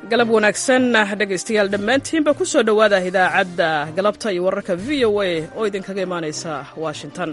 galab wanaagsan dhegaystayaal dhammaantiinba ku soo dhowaada idaacadda galabta iyo wararka v o a oo idinkaga imaanaysa washington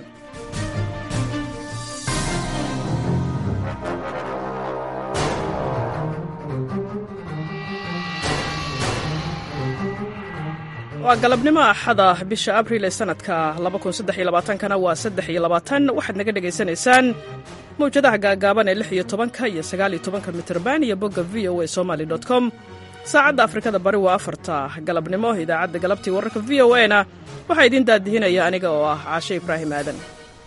waa galabnimo axada bisha abriil ee sanadka kana waa waxaad naga dhegaysanaysaan mawjadaha gaagaaban ee iyo tobanka iyo sagaaliyo tobanka mitrban iyo bogga v o a somaly com saacadda afrikada bari waa afarta galabnimo idaacadda galabtii wararka v o a na waxaa idiin daadihinaya aniga oo ah caashe ibraahim aadan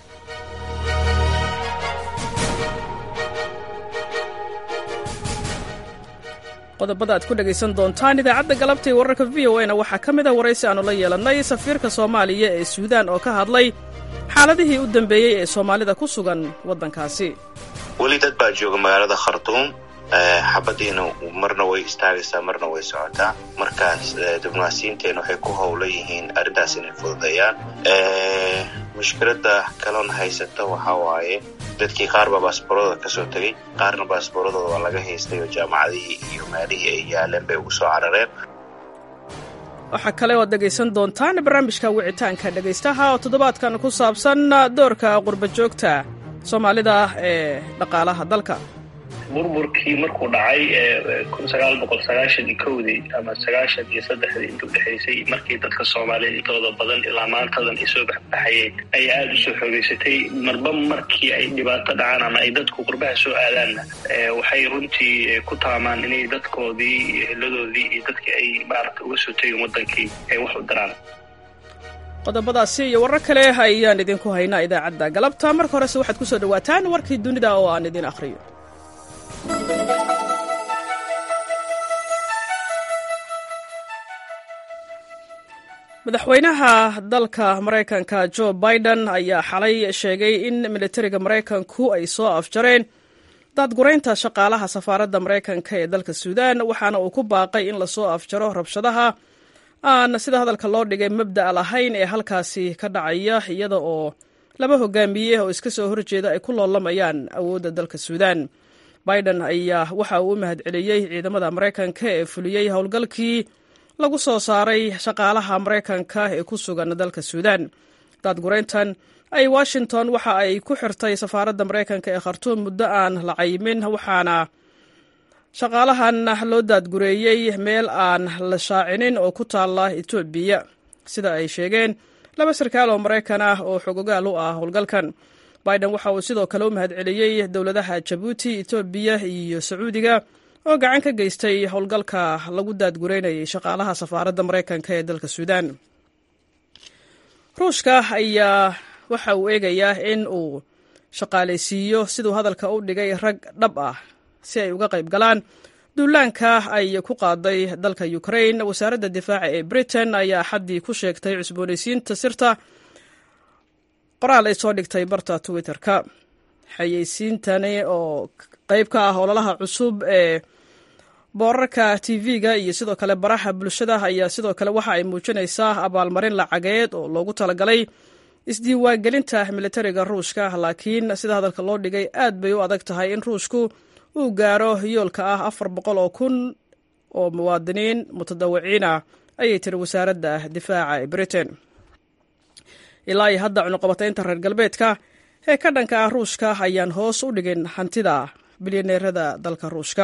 qodobada aad ku dhegaysan doontaan idaacadda galabta wararka v o a na waxaa ka mid a waraysi aannu la yeelannay safiirka soomaaliya ee suudaan oo ka hadlay xaaladihii u dambeeyey ee soomaalida ku sugan waddankaasi weli dad baa jooga magaalada khartuum xabadiina marna way istaagaysaa marna way socotaa markaas diblomaasiyiinteena waxay ku howlan yihiin arrintaas inay fududeeyaan mushkiladda kaloona haysata waxaa waaye dadkii qaar baa baasboorada kasoo tegey qaarna baasbooradooda waa laga haystay oo jaamacadihii iyo meelihii ay yaaleen bay ugu soo carareen waxaa kale oad dhegaysan doontaan barnaamijka wicitaanka dhegaystaha oo toddobaadkan ku saabsan doorka qurba joogta soomaalida ee dhaqaalaha dalka burburkii markuu dhacay kun sagaal boqol sagaashan iyo kowdii ama sagaashan iyo saddexdii inta udhexaysay markii dadka soomaaliyeed intooda badan ilaa maantadan ay soo baxbaxayeen ayaa aada usoo xoogeysatay marba markii ay dhibaato dhacaan ama ay dadku qurbaha soo aadaanna waxay runtii ku taamaan inay dadkoodii iyo heladoodii iyo dadkii ay maarata uga soo tegin wadankii ay wax u diraan qodobadaasi iyo warar kale ayaan idinku haynaa idaacadda galabta marka horese waxaad ku soo dhowaataan warkii dunida oo aan idin akhriyo madaxweynaha dalka maraykanka jo biden ayaa xalay sheegay in militariga maraykanku ay soo afjareen daadguraynta shaqaalaha safaaradda maraykanka ee dalka suudaan waxaana uu ku baaqay in lasoo afjaro rabshadaha aan sida hadalka loo dhigay mabda'a lahayn ee halkaasi ka dhacaya iyada oo laba hogaamiye oo iska soo horjeeda ay ku loolamayaan awoodda dalka suudaan biden ayaa waxa uu u mahadceliyey ciidamada maraykanka ee fuliyey howlgalkii lagu soo saaray shaqaalaha maraykanka ee ku sugan dalka suudaan daadgurayntan ay washington waxa ay ku xirtay safaaradda maraykanka ee khartuum muddo aan la cayimin waxaana shaqaalahan loo daadgureeyey meel aan la shaacinin oo ku taalla etoobiya sida ay sheegeen laba sarkaal oo maraykan ah oo xogogaal u ah howlgalkan biden waxa uu sidoo kale u mahadceliyey dowladaha jabuuti etoobiya iyo sacuudiga oo gacan ka geystay howlgalka lagu daadgureynayay shaqaalaha safaaradda maraykanka ee dalka suudaan ruushka ayaa waxa uu eegayaa in uu shaqaalaysiiyo siduu hadalka u dhigay rag dhab ah si ay uga qayb galaan duulaanka ay ku qaaday dalka ukrain wasaaradda difaaca ee britain ayaa xaddii ku sheegtay cusboonaysiinta sirta qoraal ay soo dhigtay barta twitter-ka xayeysiintani oo qayb ka ah ololaha cusub ee boorarka tv-ga iyo sidoo kale baraha bulshada ayaa sidoo kale waxa ay muujinaysaa abaalmarin lacageed oo loogu talagalay isdiiwaangelinta militariga ruushka laakiin sida hadalka loo dhigay aad bay u adag tahay in ruushku uu gaaro yoolka ah afar boqol oo kun oo muwaadiniin mutadawiciina ayay tiri wasaaradda difaaca ee britain ilaa iyo hadda cunuqabataynta reer galbeedka ee ka dhanka ah ruushka ayaan hoos u dhigin hantida bilyaneerada dalka ruushka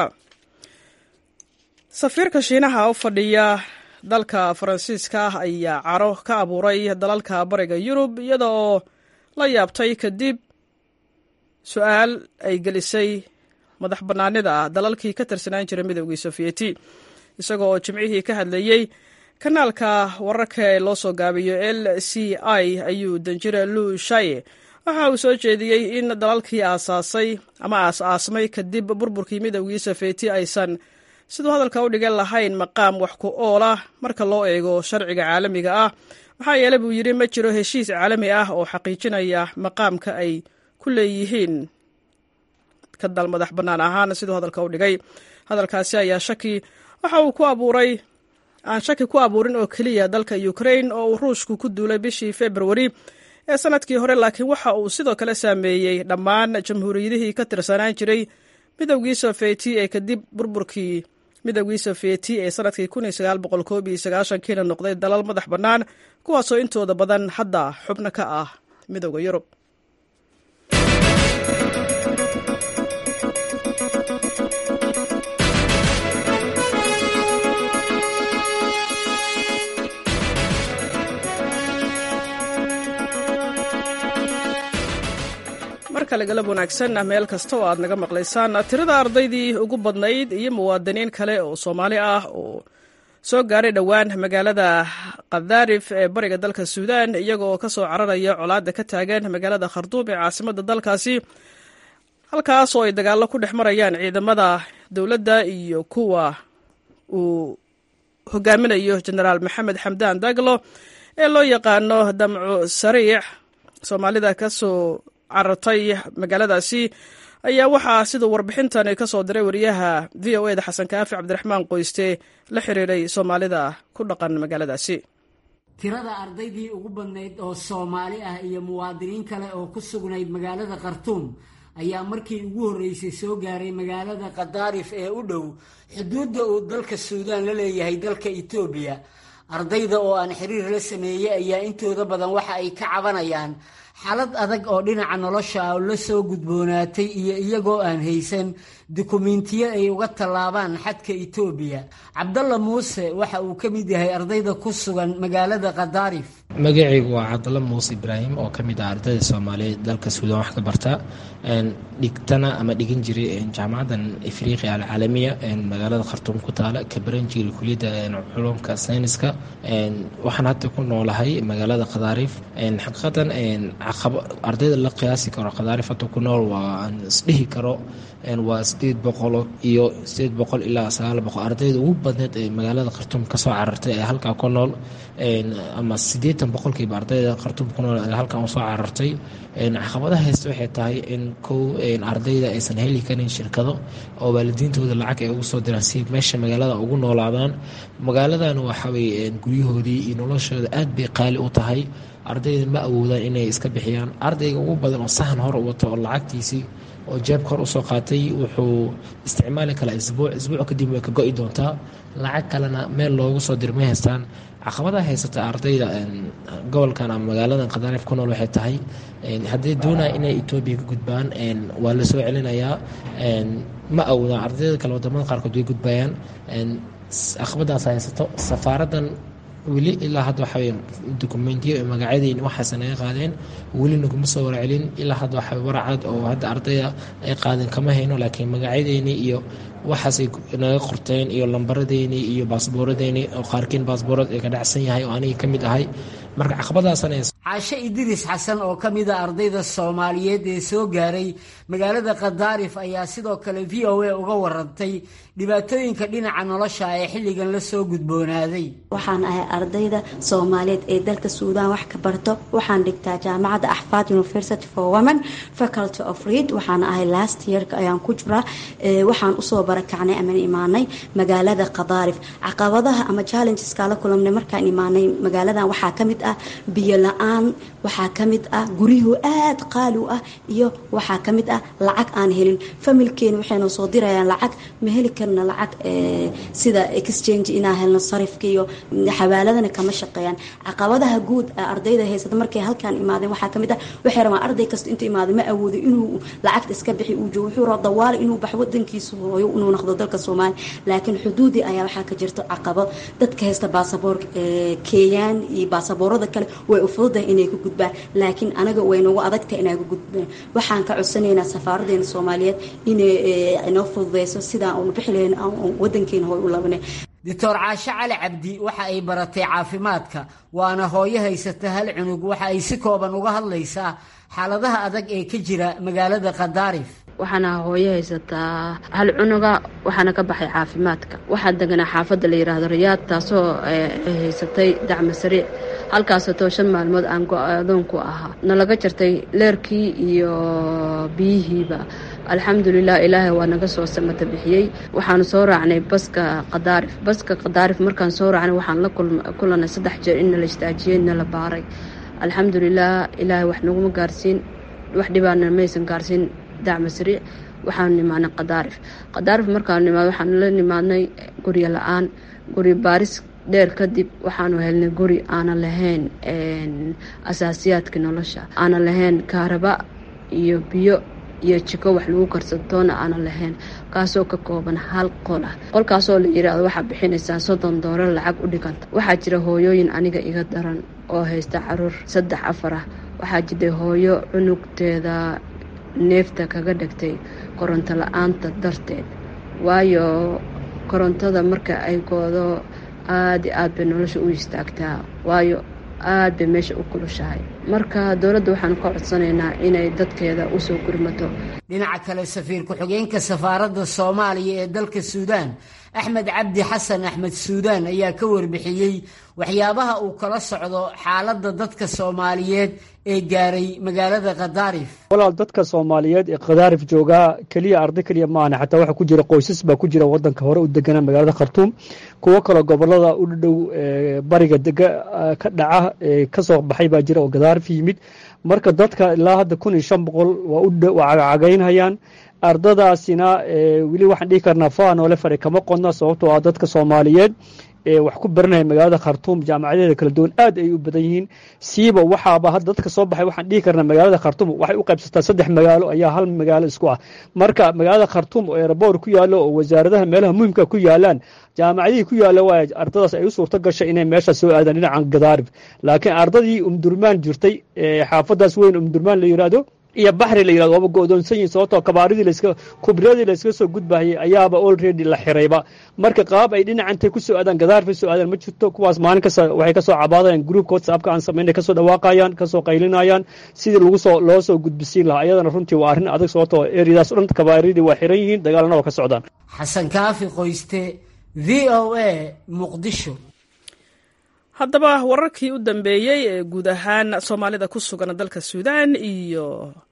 safiirka shiinaha u fadhiya dalka faransiiska ayaa caro ka abuuray dalalka bariga yurub iyada oo la yaabtay kadib su-aal ay gelisay madax bannaanida dalalkii ka tirsanaan jiray midoogii sofiyeti isagoo oo jimcihii ka hadlayey kanaalka wararka ee loo soo gaabiyo l c i ayuu danjire lu shaye waxa uu soo jeediyey in dalalkii aasaasay ama aas-aasmay kadib burburkii midoogii sofiyeti aysan siduu hadalka u dhigan lahayn maqaam wax ku ool ah marka loo eego sharciga caalamiga ah maxaa yeele buu yidhi ma jiro heshiis caalami ah oo xaqiijinaya maqaamka ay ku leeyihiin ka dal madax bannaan ahaan siduu hadalka u dhigay hadalkaasi ayaa shaki waxa uu ku abuuray aan shaki ku abuurin oo keliya dalka ukrain oo uu ruushku ku duulay bishii februari ee sanadkii hore laakiin waxa uu sidoo kale saameeyey dhammaan jamhuuriyadihii ka tirsanaan jiray midowgii sofeyti ee kadib burburkii midowgii sofiyeti ee sanadkii kiina noqday dalal madax bannaan kuwaasoo intooda badan hadda xubno ka ah midowda yurub markale galab wanaagsan meel kasta oo aad naga maqlaysaan tirada ardaydii ugu badnayd iyo muwaadiniin kale oo soomaali ah oo soo gaaray dhowaan magaalada khadaarif ee bariga dalka suudaan iyagoo ka soo cararaya colaadda ka taagan magaalada kharduum ee caasimadda dalkaasi halkaas oo ay dagaallo ku dhex marayaan ciidamada dowladda iyo kuwa uu hogaaminayo jenaraal maxamed xamdaan daglo ee loo yaqaano damco sariic soomaalida kasoo carartay magaaladaasi ayaa waxaa siduu warbixintani ka soo diray wariyaha v o eda xasan kaafi cabdiraxmaan qoyste la xiriiray soomaalida ku dhaqan magaaladaasi tirada ardaydii ugu badnayd oo soomaali ah iyo muwaadiniin kale oo ku sugnayd magaalada khartuum ayaa markii ugu horreysay soo gaaray magaalada khadaarif ee u dhow xuduudda uu dalka suudaan la leeyahay dalka etoobiya ardayda oo aan xiriir la sameeyey ayaa intooda badan waxa ay ka cabanayaan xaalad adag oo dhinaca nolosha ah la soo gudboonaatay iyo iyagoo aan haysan dukumentiyo ay uga tallaabaan xadka etoobiya cabdalla muuse waxa uu ka mid yahay ardayda ku sugan magaalada khadaarif magacaygu waa cabdalla muuse ibraahim oo ka mid ah ardayda soomaaliyeed dalka suudaan wax ka barta dhigtana ama dhigan jiray jaamacadan afriqiya alcaalamiya magaalada khartuum ku taala ka baran jiray kuliyadda culumka sayniska waxaan hadda ku noolahay magaalada khadaarif xaqiiqatan ardayda la qiyaasi karo khadaarif hadda ku nool waa aan isdhihi karo waa sideed boqol iyo sideed boqol ilaa sagaal boqol ardayda ugu badneed ee magaalada khartuum kasoo carartay ee halkaa ku nool ama siddeetan boqolkiiba ardayda khartuum ku nool ee halkan usoo carartay caqabadaha haysta waxay tahay in kow ardayda aysan heli karin shirkado oo waalidiintooda lacag ay ugu soo diraan si meesha magaalada ugu noolaadaan magaaladan waxawey guryahoodii iyo noloshooda aad bay qaali u tahay ardayda ma awoodaan inay iska bixiyaan ardayga ugu badan oo sahan hor wato oo lacagtiisii oo jeebka hor usoo qaatay wuxuu isticmaali karaa isbuuc isbuuc kadib way ka go-i doontaa lacag kalena meel loogu soo dir ma haystaan caqabadaha haysata ardayda gobolkan ama magaaladan khadaarif ku nool waxay tahay hadday doonaya inay etoobiya ka gudbaan waa la soo celinayaa ma awoodaan ardayda kale wadamada qaarkood way gudbayaan caqabadaas haysato safaaradan weli ilaa hadda waxawey dokumentiyo magacyadeen waxaase naga qaadeen weli naguma soo warcelin ilaa hadda waxa warcad oo hadda ardayda ay qaadeen kama hayno laakiin magacyadeeni iyo waxaasay naga qorteen iyo lambaradeeni iyo baasbooradeeni oo qaarkiin baasboorad ay ka dhacsan yahay oo aniga ka mid ahay marka caqabadaasana caashe idriis xasan oo ka mid a ardayda soomaaliyeed ee soo gaaray magaalada khadaarif ayaa sidoo kale v o a uga warantay dhibaatooyinka dhinaca nolosha ee xilligan la soo gudboonaaday waxaan ahay ardayda soomaaliyeed ee dalka suudaan wax ka barto waxaan dhigtaa jaamacadda axfaad university for women faculty of read waxaan ahay last yearka ayaan ku jiraa waxaan usoo barakacnay aman imaanay magaalada khadaarif caqabadaha ama challengeska la kulamnay markaan imaanay magaaladan waxaa ka mid ah biyo la-aan waxaa ka mid ah guryuhu aad qaali u ah iyo waxaa ka mid ah lacag aan helin familkeena waxayna soo dirayaan lacag ma heli karna lacag sida exchange inaan helno sarifka iyo xawaaladana kama shaqeeyaan caqabadaha guud ardayda haysata markay halkaan imaadeen waxaa ka mid ah waxay rabaan arday kasta intuu imaado ma awoodo inuu lacagta iska bixi uu joogo wuxuu raba dawaale inuu baxo wadankiisa hooyo inuu noqdo dalka soomaaliya laakiin xuduudii ayaa waxaa ka jirto caqabo dadka haysta baasaboor keeyaan iyo baasaboorada kale way u fududahay inay ku gudbaan laakiin anaga way nagu adagtahay inay ku gudbaan waxaan ka codsanaynaa safaaradeena soomaaliyeed inay inoo fududeyso sidaan uunu bixi lahayn wadankeena hooy u labanay doctor caashe cali cabdi waxa ay baratay caafimaadka waana hooyo haysata hal cunug waxa ay si kooban uga hadlaysaa xaaladaha adag ee ka jira magaalada khadaarif waxaana hooyo haysataa hal cunuga waxaana ka baxay caafimaadka waxaa deganaa xaafadda la yidhaahdo riyaad taasoo haysatay dacmo sariic halkaasoo shan maalmood aan go-adoonku ahaa nalaga jartay leerkii iyo biyihiiba alxamdulilah ilaahay waa naga soo samata bixiyey waxaanu soo raacnay baska khadaarif baska khadaarif markaan soo raacnay waxaan la kulanay saddex jeer in nala istaajiyey nala baaray alxamdulilah ilaahay wax naguma gaarsiin wax dhibaana maysan gaarsiin dacma sariic waxaanu nimaadnay khadaarif khadaarif markaanu nimaad waxaanu la nimaadnay guryo la-aan guri baaris dheer kadib waxaanu helnay guri aanan lahayn asaasiyaadka nolosha aanan lahayn kaaraba iyo biyo iyo jiko wax lagu karsantoona aanan lahayn kaasoo ka kooban hal qol ah qolkaasoo la yiraahdo waxaa bixinaysaa soddon doolar lacag u dhiganta waxaa jira hooyooyin aniga iga daran oo haysta caruur saddex afar ah waxaa jirtay hooyo cunugteeda neefta kaga dhigtay koronto la-aanta darteed waayo korontada marka ay goodo aada iyo aad bay nolosha u istaagtaa waayo aad bay meesha u kulushahay marka dowladda waxaanu ka codsanaynaa inay dadkeeda usoo gurmato dhinaca kale safiir ku-xigeenka safaaradda soomaaliya ee dalka suudaan axmed cabdi xasan axmed suudaan ayaa ka warbixiyey waxyaabaha uu kala socdo xaaladda dadka soomaaliyeed ee gaaray magaalada khadaarif walaal dadka soomaaliyeed ee khadaarif joogaa keliya arday keliya maahane xataa waxaa ku jira qoysas baa ku jira wadanka hore u deganaa magaalada khartuum kuwo kaloo gobolada u dhow bariga dega ka dhaca kasoo baxay baa jira oo khadaarif yimid marka dadka ilaa hadda kun iyo shan boqol waa cagaynhayaan ardadaasina weli waxaan dhihi karnaa faa noole fare kama qodna sababtoo ah dadka soomaaliyeed ee wax ku baranaya magaalada khartuum jaamacadeeda kala duwan aad ay u badan yihiin siiba waxaaba hadda dadka soo baxay waxaan dhihi karnaa magaalada khartuum waxay u qaybsataa saddex magaalo ayaa hal magaalo isku ah marka magaalada khartuum oo eeraboor ku yaallo oo wasaaradaha meelaha muhimka ku yaalaan jaamacadihii ku yaalla waa ardadaas ay u suurto gashay inay meesha soo aadaan dhinacan gadaarib laakiin ardadii umdurmaan jirtay xaafadaas weyn umdurmaan la yidhaahdo iyo baxri la yirahdo waaba go-doonsan yihin sababtoo kabaaridii laska kubradii layskaga soo gudbahayay ayaaba already la xirayba marka qaab ay dhinacantay ku soo aadaan gadaarfa soo aadaan ma jirto kuwaas maalin kasta waxay ka soo cabaadayaan groupka whatsappka aan samaynay kasoo dhawaaqayaan kasoo qaylinayaan sidii lagu soo loo soo gudbisiin lahaa iyadana runtii waa arrin adag sababtoo eriyadaas o dhan kabaaridii waa xiran yihiin dagaalana waa ka socdaan xasan kaafi qoyste v o a muqdisho haddaba wararkii u dambeeyey ee guud ahaan soomaalida ku sugan dalka suudaan iyo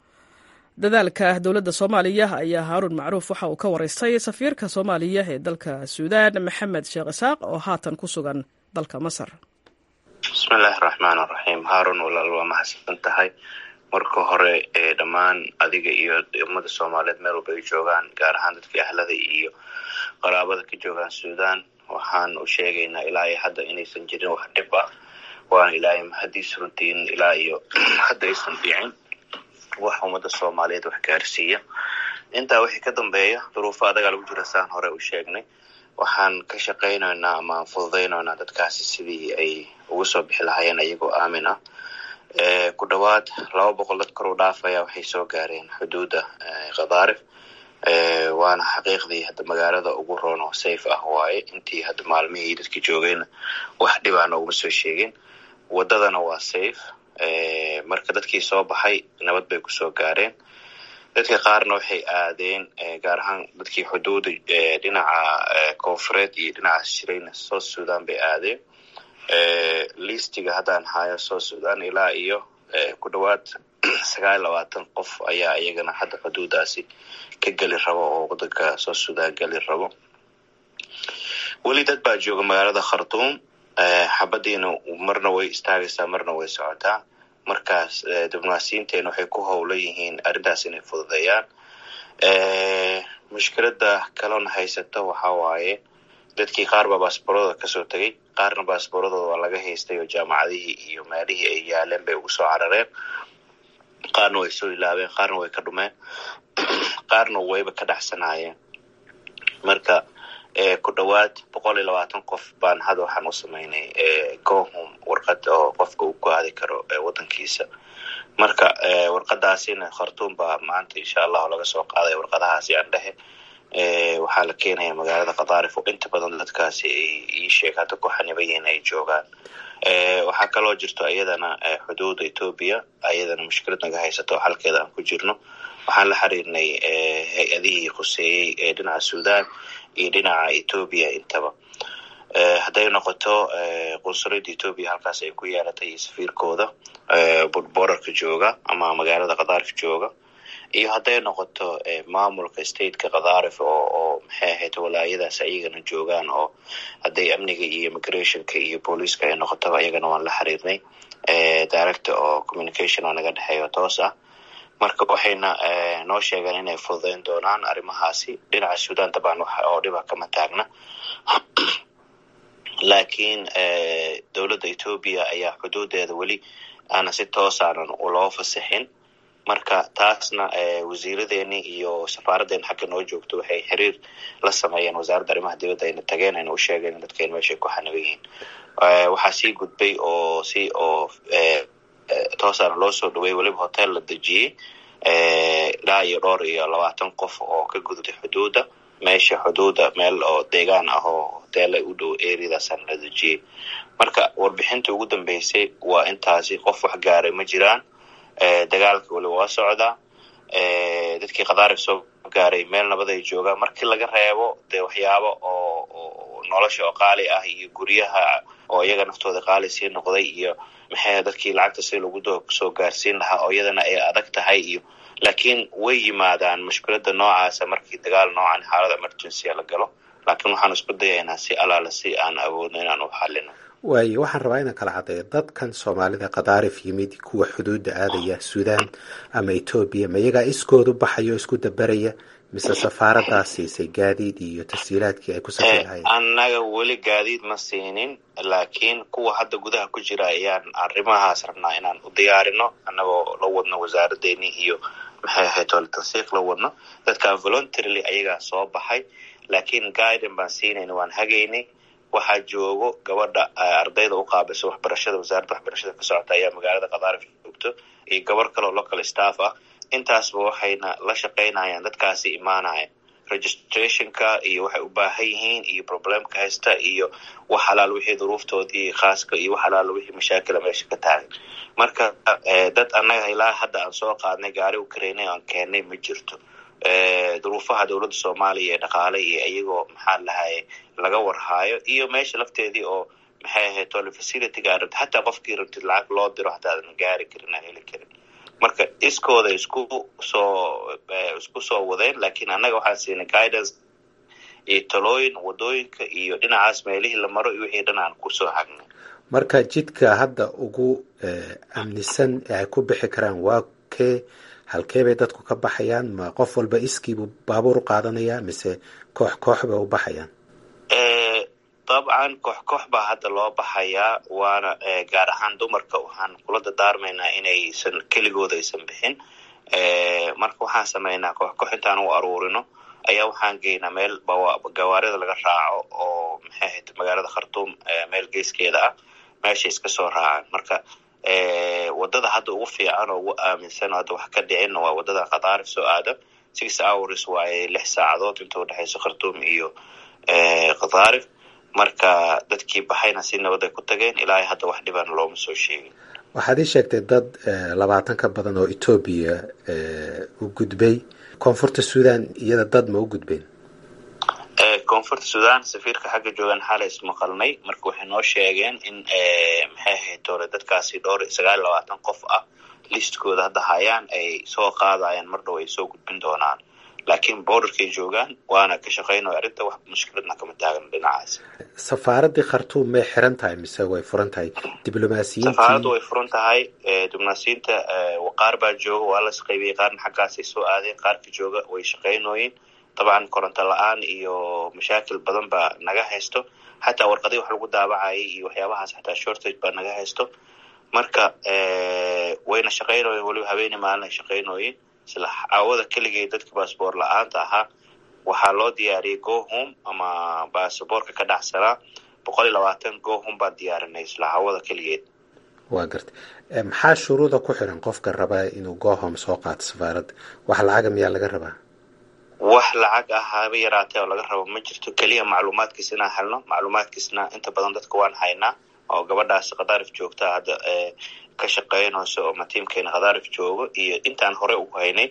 dadaalka dowladda soomaaliya ayaa haaruun macruuf waxa uu ka waraystay safiirka soomaaliya ee dalka suudaan maxamed sheekh isaaq oo haatan ku sugan dalka masar bismillaahi raxmaan raxiim haarun walaal waa mahadsan tahay marka hore ee dhammaan adiga iyo ummada soomaaliyeed meel walba ay joogaan gaar ahaan dadka ahlada iyo qaraabada ka joogaan suudaan waxaan u sheegaynaa ilaa iyo hadda inaysan jirin wax dhib ah waana ilaahay mahadiis runtiin ilaa iyo hadda aysan fiicin wax ummada soomaaliyeed wax gaarsiiya intaa wixii ka dambeeya duruufo adagaa lagu jira saan hore u sheegnay waxaan ka shaqaynaynaa ama aan fududaynaynaa dadkaasi sidii ay uga soo bixi lahaayeen iyagoo aamin ah ku dhowaad laba boqol dad kor u dhaafaya waxay soo gaareen xuduudda khadaarif waana xaqiiqdii hadda magaalada ugu roon oo safe ah waaye intii hadda maalmihii dadka joogayna wax dhibaa nooguma soo sheegin waddadana waa safe marka dadkii soo baxay nabad bay kusoo gaareen dadka qaarna waxay aadeen gaar ahaan dadkii xuduuda dhinaca koonfureed iyo dhinacaas jirayna south sudan bay aadeen listiga haddaan hayo south sudan ilaa iyo ku dhowaad sagaal iyo labaatan qof ayaa iyagana hadda xuduudaasi ka geli rabo oo wadanka south sudan geli rabo weli dad baa jooga magaalada khartuum xabadiina marna way istaagaysaa marna way socotaa markaas diblomaasiyiinteena waxay ku howlan yihiin arrintaas inay fududeeyaan mushkilada kalona haysato waxa waaye dadkii qaar baa baasboorada kasoo tegay qaarna baasbooradooda waa laga haystay oo jaamacadihii iyo meelihii ay yaaleen bay ugu soo carareen qaarna way soo ilaabeen qaarna way ka dhumeen qaarna wayba ka dhacsanaayeen marka ku dhowaad boqol iyo labaatan qof baan hadda waxaan u samaynay gohom warqad oo qofka uu ku aadi karo wadankiisa marka warqadaasina khartuum baa maanta insha allahu laga soo qaaday warqadahaasi aan dhehe waxaa la keenaya magaalada khadaarif oo inta badan dadkaasi ay ii sheeg hadda ku xaniban yihiin ay joogaan waxaa kaloo jirto iyadana xuduuda etoobiya ayadana mushkilad naga haysato halkeeda aan ku jirno waxaan la xiriirnay hay-adihii khuseeyey ee dhinaca sudan iyo dhinaca etoobiya intaba hadday noqoto qunsuliyadda etoobiya halkaas ay ku yeelatay iyo safiirkooda borarka jooga ama magaalada khadaarif jooga iyo hadday noqoto maamulka stateka khadaarif oo oo maxay ahayd walaayadaas ayagana joogaan oo hadday amniga iyo immigrationka iyo booliiska ay noqotaba iyagana waan la xiriirnay director oo communication oo naga dhexeeyo toos ah marka waxayna noo sheegeen inay fududeyn doonaan arrimahaasi dhinaca sudan dabcan wax oo dhiba kama taagna laakiin dowladda etoobiya ayaa xuduudeeda weli aanan si toosaanan loo fasixin marka taasna wasiiradeeni iyo safaaraddeena xagga noo joogto waxay xiriir la sameeyeen wasaaradda arrimaha dibadda ayna tageen ayna u sheegeen dadkeen meeshay ku xaniban yihiin waxaa sii gudbay oo si oo toosaana loo soo dhaweey weliba hotel la dejiyey ilaa iyo dhowr iyo labaatan qof oo ka gudubtay xuduudda meesha xuduudda meel oo deegaan ah oo hoteela u dhow areadaasana la dejiyey marka warbixinta ugu dambeysay waa intaasi qof wax gaaray ma jiraan dagaalka weliba waa socdaa dadkii khadaarif soo gaaray meel nabad ay joogaan markii laga reebo dee waxyaabo oo nolosha oo qaali ah iyo guryaha oo iyaga naftooda qaali sii noqday iyo maxay dadkii lacagta si lagu soo gaarsiin lahaa oo iyadana ay adag tahay iyo laakiin way yimaadaan mushkilada noocaasa markii dagaal noocan xaalada emergencya la galo laakiin waxaan isku dayaynaa si alaala si aan awoodno inaan u xalino waayo waxaan rabaa inaan kala caddeeyo dadkan soomaalida khadaarif yimid kuwa xuduudda aadaya suudaan ama etoobiya ma iyagaa iskoodu baxayo isku dabaraya mise safaaradaa siisay gaadiid iyo tashiilaadkii ay ku safri lahayen annaga weli gaadiid ma siinin laakiin kuwa hadda gudaha ku jira ayaan arrimahaas rabnaa inaan u diyaarino annagoo la wadno wasaaraddeeni iyo maxay ahayd ole tansiiq la wadno dadkan voluntarily ayagaa soo baxay laakiin guiden baan siinayna waan hagaynay waxaa joogo gabadha ardayda u qaabilsa waxbarashada wasaaradda waxbarashada ka socota ayaa magaalada khadaarif joogto iyo gabar kaleo local staff ah intaasba waxayna la shaqaynayaan dadkaasi imaanaya registrationka iyo waxay u baahan yihiin iyo problemka haysta iyo wax halaal wixii duruuftoodii khaaska iyo wax halaal wixii mashaakila meesha ka taagan marka dad annaga ilaa hadda aan soo qaadnay gaari u karaynay aan keennay ma jirto duruufaha dowladda soomaaliya ee dhaqaale iyo iyagoo maxaa lahaye laga warhaayo iyo meesha lafteedii oo maxay ahayd tole facilityga rabti xataa qofkii rabtid lacag loo diro hataa aadan gaari karin aan heli karin marka iskooda isku soo isku soo wadeen laakiin annaga waxaan siinay guidance iyo talooyin wadooyinka iyo dhinacaas meelihii la maro iyo wixii dhan aan kusoo hagnay marka jidka hadda ugu amnisan ee ay ku bixi karaan waa kee halkee bay dadku ka baxayaan ma qof walba iskiibuu baabuur u qaadanayaa mise koox koox bay u baxayaan dabcan koox koox baa hadda loo baxayaa waana gaar ahaan dumarka waxaan kula dadaarmaynaa inaysan keligooda aysan bixin marka waxaan sameynaa koox koox intaan u aruurino ayaa waxaan geynaa meel gawaarida laga raaco oo maxay ahayd magaalada khartuum meel geeskeeda ah meeshay iska soo raacaan marka wadada hadda ugu fiican oo ugu aaminsan oo hadda wax ka dhicin waa wadada khadaarif soo aada six hours waaye lix saacadood inta udhexayso khartuum iyo khadaarif marka dadkii baxayna si nabad ay ku tageen ilaa hadda wax dhibana looma soo sheegin waxaad ii sheegtay dad labaatan ka badan oo etoobiya u gudbay koonfurta suudan iyada dad ma u gudbeen koonfurta sudan safiirka xagga joogaan xaalay ismaqalnay marka waxay noo sheegeen in maxay ahayd tole dadkaasi dhowr sagaal iyo labaatan qof ah listkooda hadda hayaan ay soo qaadayaan mar dhow ay soo gudbin doonaan laakiin borderkay joogaan waana ka shaqaynayo arrinta wax mushkiladna kama taagan dhinacaas safaaraddii khartuum may xiran tahay mise way furan tahay diblomaasiyiintii safaaraddu way furan tahay diblomaasiyiinta qaar baa jooga waa las qaybiyey qaarna xaggaasay soo aadeen qaarka jooga way shaqaynooyin dabcan koronto la-aan iyo mashaakil badan baa naga haysto xataa warqadii wax lagu daabacayay iyo waxyaabahaas xataa shortage baa naga haysto marka wayna shaqaynooyin weliba habeeni maalin ay shaqaynooyin isla caawada keligay dadka baasboor la-aanta ahaa waxaa loo diyaariyey gohom ama baasaboorka ka dhacsanaa boqol iyo labaatan gohom baan diyaarinay isla caawada keligeed waa garta maxaa shuruuda ku xiran qofka rabaa inuu gohom soo qaato safaaradda wax lacaga miyaa laga rabaa wax lacag ah haba yaraatee oo laga rabo ma jirto keliya macluumaadkiis inaan helno macluumaadkiisna inta badan dadka waan haynaa oo gabadhaas khadaarif joogta hadda ka shaqeynayso oo matiimkeena khadaarif joogo iyo intaan hore ugu haynay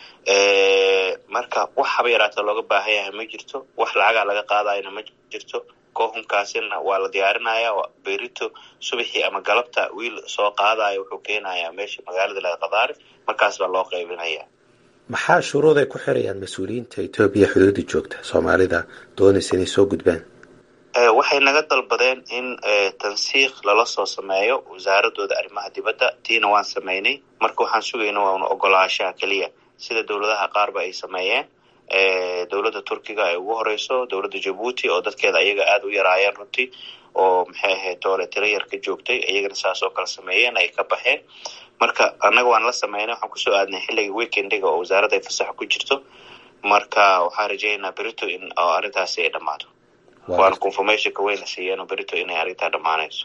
marka wax haba yaraatee looga baahan yahay ma jirto wax lacagaa laga qaadayana ma jirto kohumkaasina waa la diyaarinaya berito subaxii ama galabta wiil soo qaadaya wuxuu keenayaa meesha magaalada laga khadaarif markaas baa loo qaybinaya maxaa shuruud ay ku xirayaan mas-uuliyiinta etoobiya xuduudda joogta soomaalida doonaysa inay soo gudbaan waxay naga dalbadeen in tansiikh lala soo sameeyo wasaaradooda arrimaha dibadda tiina waan sameynay marka waxaan sugayna waana ogolaashaha keliya sida dowladaha qaarba ay sameeyeen dowladda turkiga ay ugu horeyso dowladda jabuuti oo dadkeeda ayaga aada u yaraayeen runtii oo maxay ahayd toole tiro yar ka joogtay iyagana saas oo kale sameeyeen ay ka baxeen marka annaga waan la sameynay waxaan kusoo aadnay xilliga weekendiga oo wasaaradda ay fasaxa ku jirto marka waxaan rajeynaa berito in arrintaasi ay dhammaato waana confirmationka wayna siiyeen oo berito inay arrintaa dhammaanayso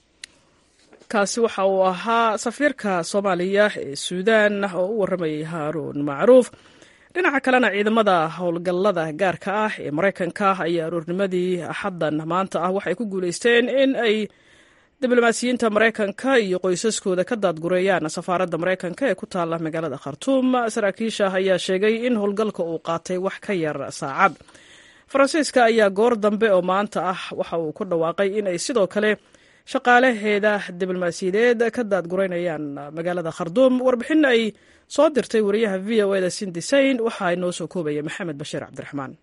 kaasi waxa uu ahaa safiirka soomaaliya ee suudaan oo u warramayay haaruun macruuf dhinaca kalena ciidamada howlgallada gaarka ah ee maraykanka ayaa aroornimadii axaddan maanta ah waxay ku guulaysteen in ay diblomaasiyiinta maraykanka iyo qoysaskooda ka daadgureeyaan safaaradda maraykanka ee ku taalla magaalada khartuum saraakiisha ayaa sheegay in howlgalka uu qaatay wax ka yar saacad faransiiska ayaa goor dambe oo maanta ah waxa uu ku dhawaaqay in ay sidoo kale shaqaalaheeda diblomaasiyadeed ka daadgureynayaan magaalada kharduum warbixin ay soo dirtay wariyaha v o eda sindisayn waxaa inoo soo koobaya maxamed bashiir cabdiraxmaan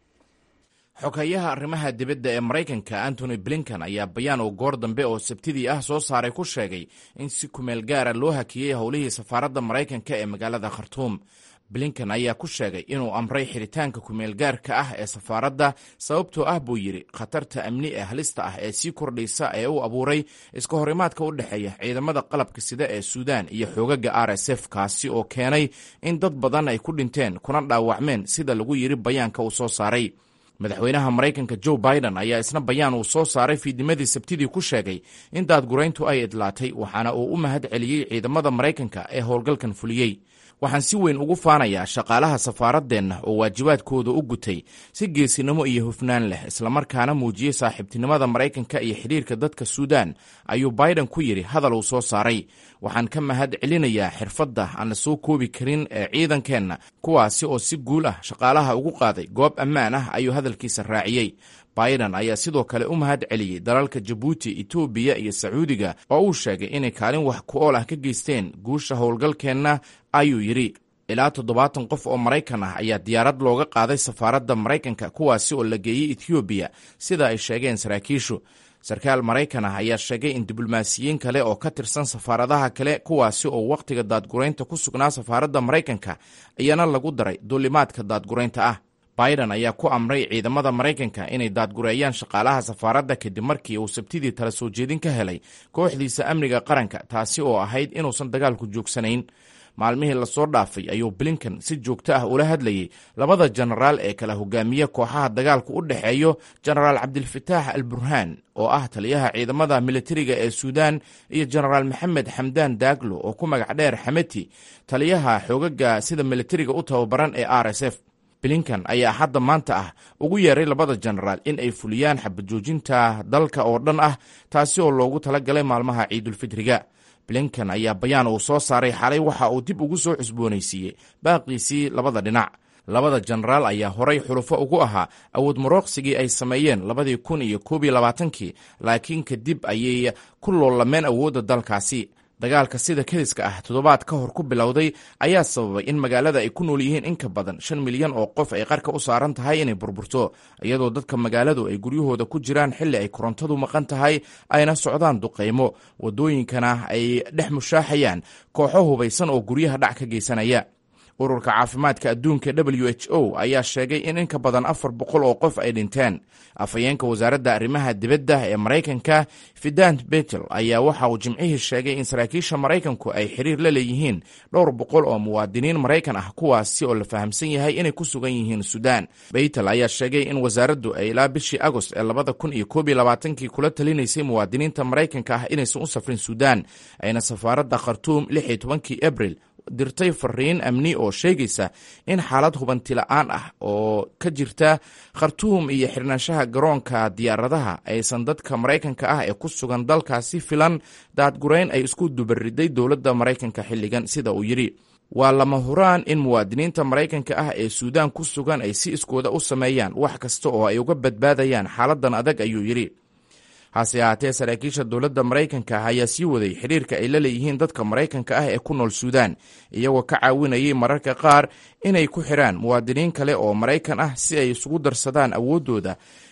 xogeeyaha arrimaha dibadda ee maraykanka antony blinkan ayaa bayaan oo goor dambe oo sabtidii ah soo saaray ku sheegay in si kumeel gaara loo hakiyey howlihii safaaradda maraykanka ee magaalada khartuum blinkan ayaa ku sheegay inuu amray xiritaanka kumeel gaarka ah ee safaaradda sababtoo ah buu yidhi khatarta amni ee halista ah ee sii kordhaysa ee u abuuray iska horimaadka u dhexeeya ciidamada qalabka sida ee suudaan iyo xoogaga r s f kaasi oo keenay in dad badan ay ku dhinteen kuna dhaawacmeen sida lagu yidhi bayaanka uu soo saaray madaxweynaha maraykanka joe biden ayaa isna bayaan uu soo saaray fiidnimadii sabtidii ku sheegay in daadgurayntu ay idlaatay waxaana uu u mahad celiyey ciidamada maraykanka ee howlgalkan fuliyey waxaan si weyn ugu faanayaa shaqaalaha safaaradeenna oo waajibaadkooda u gutay si geesinimo iyo hufnaan leh islamarkaana muujiyey saaxiibtinimada maraykanka iyo xidhiirka dadka suudaan ayuu biden ku yidhi hadal uu soo saaray waxaan ka mahad celinayaa xirfadda aan la soo koobi karin ee ciidankeenna kuwaasi oo si guul ah shaqaalaha ugu qaaday goob ammaan ah ayuu hadalkiisa raaciyey biden ayaa sidoo kale u mahad celiyey dalalka jabuuti etoobiya iyo sacuudiga oo uu sheegay inay kaalin wax ku ool ah ka geysteen guusha howlgalkeenna ayuu yidhi ilaa toddobaatan qof oo maraykan ah ayaa diyaarad looga qaaday safaaradda maraykanka kuwaasi oo la geeyey etoobiya sida ay sheegeen saraakiishu sarkaal maraykan ah ayaa sheegay in diblomaasiyiin kale oo ka tirsan safaaradaha kale kuwaasi oo wakhtiga daadguraynta ku sugnaa safaaradda maraykanka iyana lagu daray duulimaadka daadguraynta ah biden ayaa ku amray ciidamada maraykanka inay daadgureeyaan shaqaalaha safaaradda kadib markii uu sabtidii tala soo jeedin ka helay kooxdiisa amniga qaranka taasi oo ahayd inuusan dagaalku joogsanayn maalmihii lasoo dhaafay ayuu blinkan si joogto ah ula hadlayey labada jenaraal ee kala hogaamiya kooxaha dagaalku u dhexeeyo jenaraal cabdilfataax al burhaan oo ah taliyaha ciidamada militariga ee suudaan iyo jenaraal maxamed xamdaan daaglo oo ku magac dheer xameti taliyaha xoogaga sida militariga u tababaran ee r s f blinkan ayaa hadda maanta ah ugu yeeray labada jenaraal in ay fuliyaan xabajoojinta dalka oo dhan ah taasi oo loogu tala galay maalmaha ciidulfitriga blinkan ayaa bayaan uu soo saaray xalay waxa uu dib ugu soo cusboonaysiiyey baaqiisii labada dhinac labada jenaraal ayaa horay xulufo ugu ahaa awood marooqsigii ay sameeyeen labadii kun iyo koob iyo labaatankii laakiin kadib ayay ku loolameen awoodda dalkaasi dagaalka sida kediska ah toddobaad ka hor ku bilowday ayaa sababay in magaalada ay ku nool yihiin in ka badan shan milyan oo qof ay qarka u saaran tahay inay burburto iyadoo dadka magaaladu ay guryahooda ku jiraan xilli ay korontadu maqan tahay ayna socdaan duqaymo waddooyinkana ay dhex mushaaxayaan kooxo hubaysan oo guryaha dhac ka geysanaya ururka caafimaadka adduunka w h o ayaa sheegay in in ka badan afar boqol oo qof ay dhinteen afhayeenka wasaaradda arrimaha dibadda ee maraykanka fidant betel ayaa waxa uu jimcihii sheegay in saraakiisha maraykanku ay xiriir la leeyihiin dhowr boqol oo muwaadiniin maraykan ah kuwaasi oo la fahamsan yahay inay ku sugan yihiin suudaan betel ayaa sheegay in wasaaraddu ay ilaa bishii agost ee labada kun iyo koob iyo labaatankii kula talinaysay muwaadiniinta maraykanka ah inaysan u safrin suudaan ayna safaaradda khartuum lix iyo tobankii abril dirtay fariin amni oo sheegaysa in xaalad hubanti la-aan ah oo ka jirta khartuum iyo xirnaanshaha garoonka diyaaradaha aysan dadka maraykanka ah ee ku sugan dalkaasi filan daadgurayn ay isku dubariday dowladda maraykanka xilligan sida uu yidhi waa lama huraan in muwaadiniinta maraykanka ah ee suudaan ku sugan ay si iskooda u sameeyaan wax kasta oo ay uga badbaadayaan xaaladan adag ayuu yidhi hase ahaatee saraakiisha dowladda maraykanka ah ayaa sii waday xidhiirka ay la leeyihiin dadka maraykanka ah ee ku nool suudaan iyagoo ka caawinayay mararka qaar inay ku xidhaan muwaadiniin kale oo maraykan ah si ay isugu darsadaan awooddooda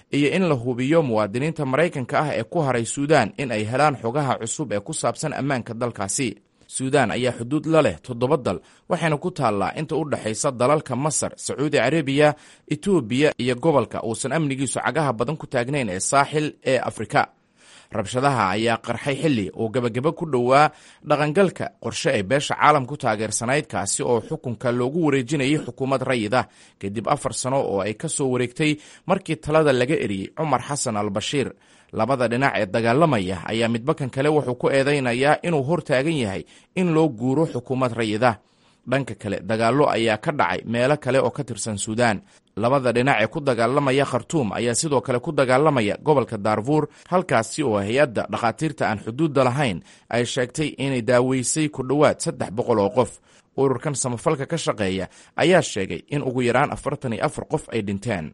iyo in la hubiyo muwaadiniinta maraykanka ah ee ku haray suudaan in ay helaan xogaha cusub ee ku saabsan ammaanka dalkaasi suudaan ayaa xuduud la leh toddoba dal waxayna ku taallaa inta u dhexaysa dalalka masar sacuudi carabiya etoobiya iyo gobolka uusan amnigiisu cagaha badan ku taagnayn ee saaxil ee afrika rabshadaha ayaa qarxay xilli uu gebageba ku dhowaa dhaqangalka qorshe ay beesha caalam ku taageersanayd kaasi oo xukunka loogu wareejinayay xukuumad rayid ah kadib afar sano oo ay ka soo wareegtay markii talada laga eriyey cumar xasan al bashiir labada dhinac ee dagaalamaya ayaa midbakan kale wuxuu ku eedaynayaa inuu hor taagan yahay in loo guuro xukuumad rayid ah dhanka kale dagaallo ayaa ka dhacay meelo kale oo ka tirsan suudaan labada dhinac ee ku dagaalamaya khartuum ayaa sidoo kale ku dagaalamaya gobolka daarfuur halkaasi oo hay-adda dhakhaatiirta aan xuduudda lahayn ay sheegtay inay daaweysay ku dhowaad saddex boqol oo qof ururkan samafalka ka shaqeeya ayaa sheegay in ugu yaraan afartan iyo afar qof ay dhinteen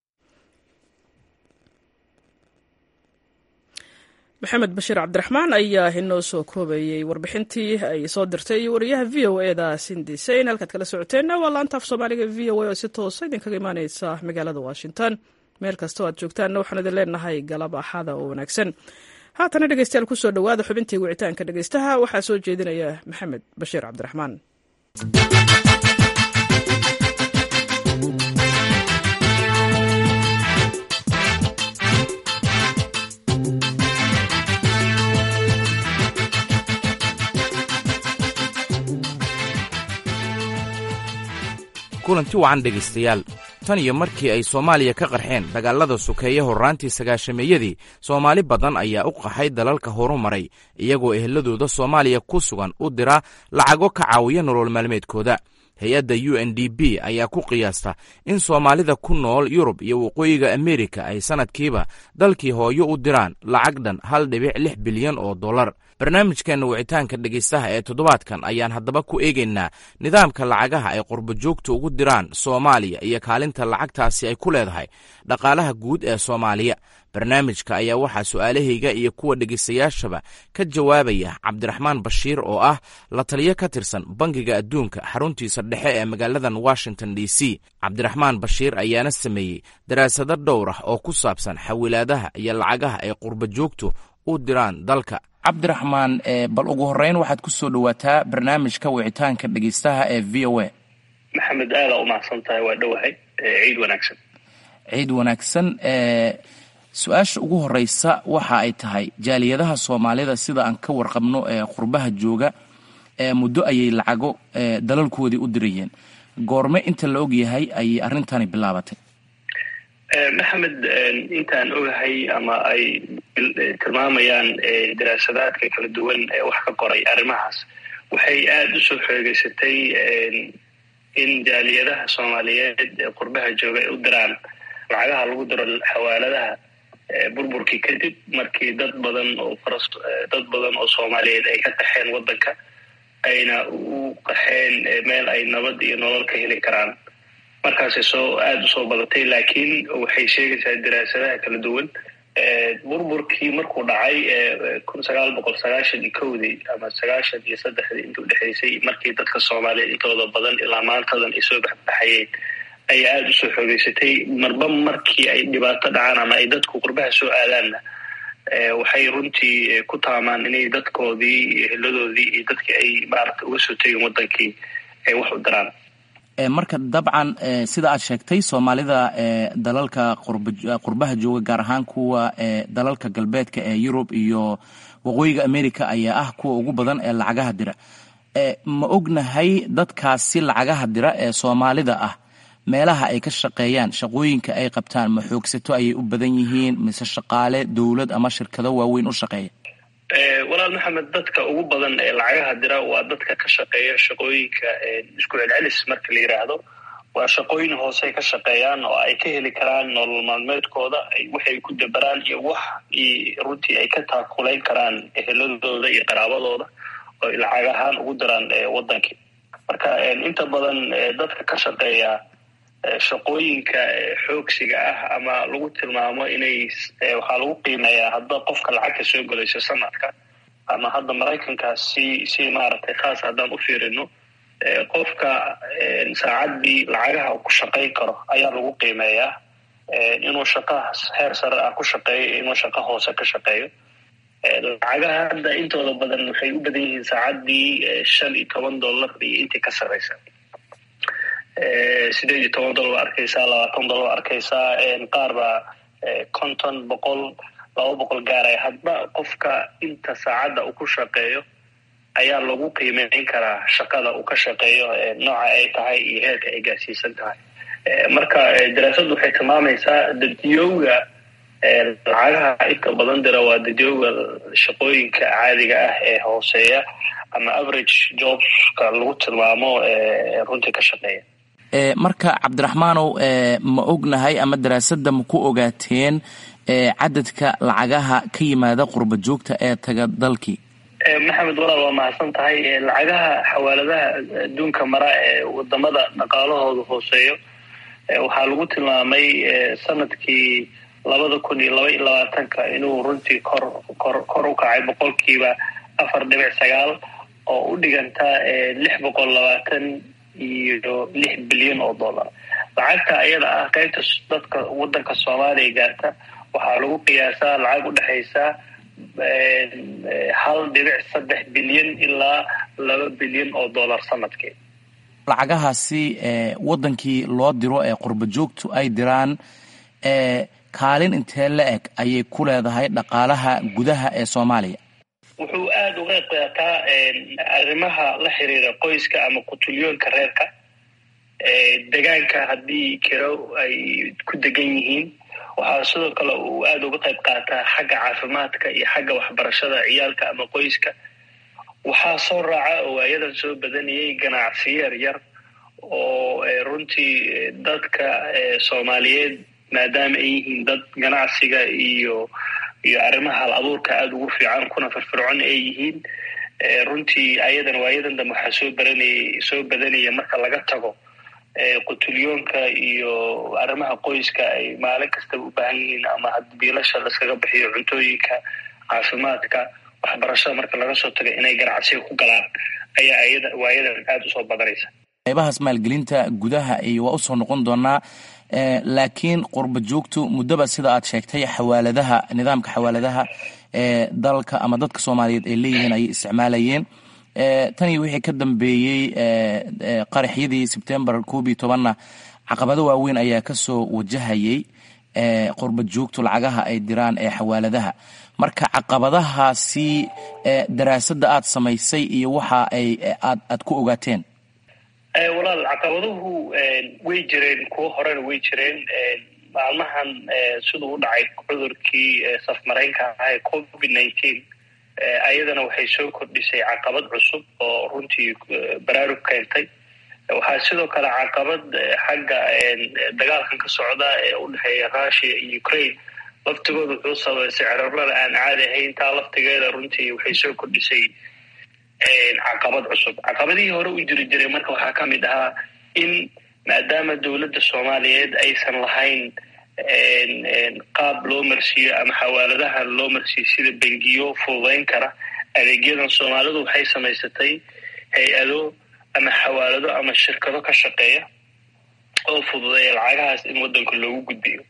maxamed bashiir cabdiraxmaan ayaa inoo soo koobayey warbixintii ay soo dirtay wariyaha v o e da sindiseyn halkaad kala socoteenna waa laanta af soomaaliga v o a oo si toosa idinkaga imaaneysa magaalada washington meel kastoo aad joogtaanna waxaan idin leenahay galab axada oo wanaagsan haatana dhegeystayaal kusoo dhowaada xubintii wicitaanka dhegeystaha waxaa soo jeedinaya maxamed bashiir cabdiraxmaan kulanti wacan dhegaystayaal tan iyo markii ay soomaaliya ka qarxeen dagaalada sukeeye horraantii sagaashameeyadii soomaali badan ayaa u qaxay dalalka horumaray iyagoo eheladooda soomaaliya ku sugan u dira lacago ka caawiya nolol maalmeedkooda hay-adda u n d b ayaa ku qiyaasta in soomaalida ku nool yurub iyo waqooyiga amerika ay sannadkiiba dalkii hooyo u diraan lacag dhan hal dhibic lix bilyan oo dollar barnaamijkeenna wicitaanka dhegaystaha ee toddobaadkan ayaan haddaba ku eegaynaa nidaamka lacagaha ay qurbojoogta ugu diraan soomaaliya iyo kaalinta lacagtaasi ay ku leedahay dhaqaalaha guud ee soomaaliya barnaamijka ayaa waxaa su'aalahayga iyo kuwa dhegaystayaashaba ka jawaabaya cabdiraxmaan bashiir oo ah la taliyo ka tirsan bangiga adduunka xaruntiisa dhexe ee magaaladan washington d c cabdiraxmaan bashiir ayaana sameeyey daraasado dhowr ah oo ku saabsan xawilaadaha iyo lacagaha ay qurbojoogtu u diraan dalka cabdiraxmaan bal ugu horreyn waxaad ku soo dhowaataa barnaamijka wicitaanka dhegaystaha ee v o a maxamed aada u mahadsan tahay waa dhowahay ciid wanaagsan ciid wanaagsan su-aasha ugu horeysa waxa ay tahay jaaliyadaha soomaalida sida aan ka warqabno ee qurbaha jooga muddo ayay lacago dalalkoodii u dirayeen goorme inta la og yahay ayay arrintani bilaabatay maxamed intaan ogahay ama ay tilmaamayaan daraasadaadka kala duwan ee wax ka qoray arrimahaas waxay aada u soo xoogeysatay in jaaliyadaha soomaaliyeed ee qurbaha jooga ay u diraan lacagaha lagu diro xawaaladaha burburkii kadib markii dad badan oo faras dad badan oo soomaaliyeed ay ka qaxeen waddanka ayna u qaxeen meel ay nabad iyo nolol ka heli karaan markaasay soo aada usoo badatay laakiin waxay sheegaysaa daraasadaha kala duwan burburkii markuu dhacay kun sagaal boqol sagaashan iyo kowdii ama sagaashan iyo saddexdii inta udhexaysay markii dadka soomaaliyeed intooda badan ilaa maantadan ay soo baxbaxayeen ayaa aada usoo xoogeysatay marba markii ay dhibaato dhacaan ama ay dadku qurbaha soo aadaanna waxay runtii ku taamaan inay dadkoodii iyo heladoodii iyo dadkii ay maarata uga soo tegin wadankii ay wax u diraan marka dabcan sida aad sheegtay soomaalida dalalka qurbaha jooga gaar ahaan kuwa dalalka galbeedka ee yurub iyo waqooyiga america ayaa ah kuwa ugu badan ee lacagaha dira ma ognahay dadkaasi lacagaha dira ee soomaalida ah meelaha ay ka shaqeeyaan shaqooyinka ay qabtaan ma xoogsato ayay u badan yihiin mise shaqaale dowlad ama shirkado waaweyn u shaqeeya walaal maxamed dadka ugu badan ee lacagaha dira waa dadka ka shaqeeya shaqooyinka isku celcelis marka la yidhaahdo waa shaqooyin hoose ka shaqeeyaan oo ay ka heli karaan nolol maalmeedkooda waxay ku dabaraan iyo wax runtii ay ka taakulayn karaan eheladooda iyo qaraabadooda oo lacag ahaan ugu diraan wadankii marka inta badan dadka ka shaqeeya shaqooyinka xoogsiga ah ama lagu tilmaamo inay waxaa lagu qiimeeyaa hadda qofka lacagta soo gelayso sanadka ama hadda maraykanka si si maaragtay khaas haddaan u fiirino qofka saacaddii lacagaha ku shaqayn karo ayaa lagu qiimeeyaa inuu shaqo heer sare ah ku shaqeeyo inuu shaqo hoose ka shaqeeyo lacagaha hadda intooda badan waxay u badan yihiin saacaddii shan iyo toban dollar iyo intii ka sarreysa sideed iyo toban dollar arkaysaa labaatan dollar arkaysaa qaar baa konton boqol laba boqol gaaraya hadba qofka inta saacadda uu ku shaqeeyo ayaa lagu qiimeyn karaa shaqada uu ka shaqeeyo nooca ay tahay iyo heerka ay gaarsiisan tahay marka daraasaddu waxay tilmaamaysaa dadiyowga lacagaha inta badan dira waa dadiyowga shaqooyinka caadiga ah ee hooseeya ama average jobska lagu tilmaamo runtii ka shaqeeya marka cabdiraxmaanow ma ognahay ama daraasadda ma ku ogaateen cadadka lacagaha ka yimaada qurba joogta ee taga dalkii maxamed walaal waa mahadsan tahay lacagaha xawaaladaha adduunka mara ee wadamada dhaqaalahooda hooseeyo waxaa lagu tilmaamay sanadkii labada kun iyo laba iyo labaatanka inuu runtii kor kor kor u kacay boqolkiiba afar dhibic sagaal oo u dhiganta lix boqol labaatan iyo lix bilyan oo dollar lacagta ayada ah qaybta dadka wadanka soomaaliya gaarta waxaa lagu qiyaasaa lacag u dhexaysa hal dhibic saddex bilyan ilaa laba bilyan oo dollar sanadkii lacagahaasi wadankii loo diro ee qurba joogtu ay diraan kaalin intee la eg ayay ku leedahay dhaqaalaha gudaha ee soomaaliya wuxuu aada uga qaataa arrimaha la xiriira qoyska ama qutulyoonka reerka degaanka haddii kiro ay ku degan yihiin waxaa sidoo kale uu aada uga qayb qaataa xagga caafimaadka iyo xagga waxbarashada ciyaalka ama qoyska waxaa soo raaca oo waayadan soo badanayay ganacsiyo yar yar oo runtii dadka soomaaliyeed maadaama ay yihiin dad ganacsiga iyo iyo arrimaha hal abuurka aada ugu fiican kuna firfircoon ay yihiin runtii ayadan waayadan dambe waxaa soo baranayay soo badanaya marka laga tago qutulyoonka iyo arrimaha qoyska ay maalin kastaba u baahan yihiin ama biilasha laskaga bixiyo cuntooyinka caafimaadka waxbarashada marka laga soo tago inay ganacsiga ku galaan ayaa ayada waayadan aada usoo badanaysa qaybahaas maalgelinta gudaha iyo waa usoo noqon doonaa laakiin qurba joogtu muddaba sida aad sheegtay xawaaladaha nidaamka xawaaladaha ee dalka ama dadka soomaaliyeed ay leeyihiin ayay isticmaalayeen tan iyo wixii ka dambeeyey qaraxyadii sebtembar koob iyo tobanna caqabado waaweyn ayaa kasoo wajahayay qurba joogtu lacagaha ay diraan ee xawaaladaha marka caqabadahaasi daraasadda aad samaysay iyo waxa ay aad aad ku ogaateen walaal caqabaduhu way jireen kuwo horena way jireen maalmahan siduu u dhacay cudurkii safmaraynka ahaa ee covid nineteen ayadana waxay soo kordhisay caqabad cusub oo runtii baraarug keentay waxaa sidoo kale caqabad xagga dagaalkan ka socda ee u dhexeeya russia iyo ukraine laftigooda wuxuu sababay sicirarada aan caadi ahayn taa laftigeeda runtii waxay soo kordhisay caqabad cusub caqabadihii hore u jiri jiray marka waxaa ka mid ahaa in maadaama dowladda soomaaliyeed aysan lahayn qaab loo marsiiyo ama xawaaladaha loo marsiiyo sida bengiyo fududayn kara adeegyadan soomaalidu waxay samaysatay hay-ado ama xawaalado ama shirkado ka shaqeeya oo fududeeya lacagahaas in waddanka loogu gudbiyo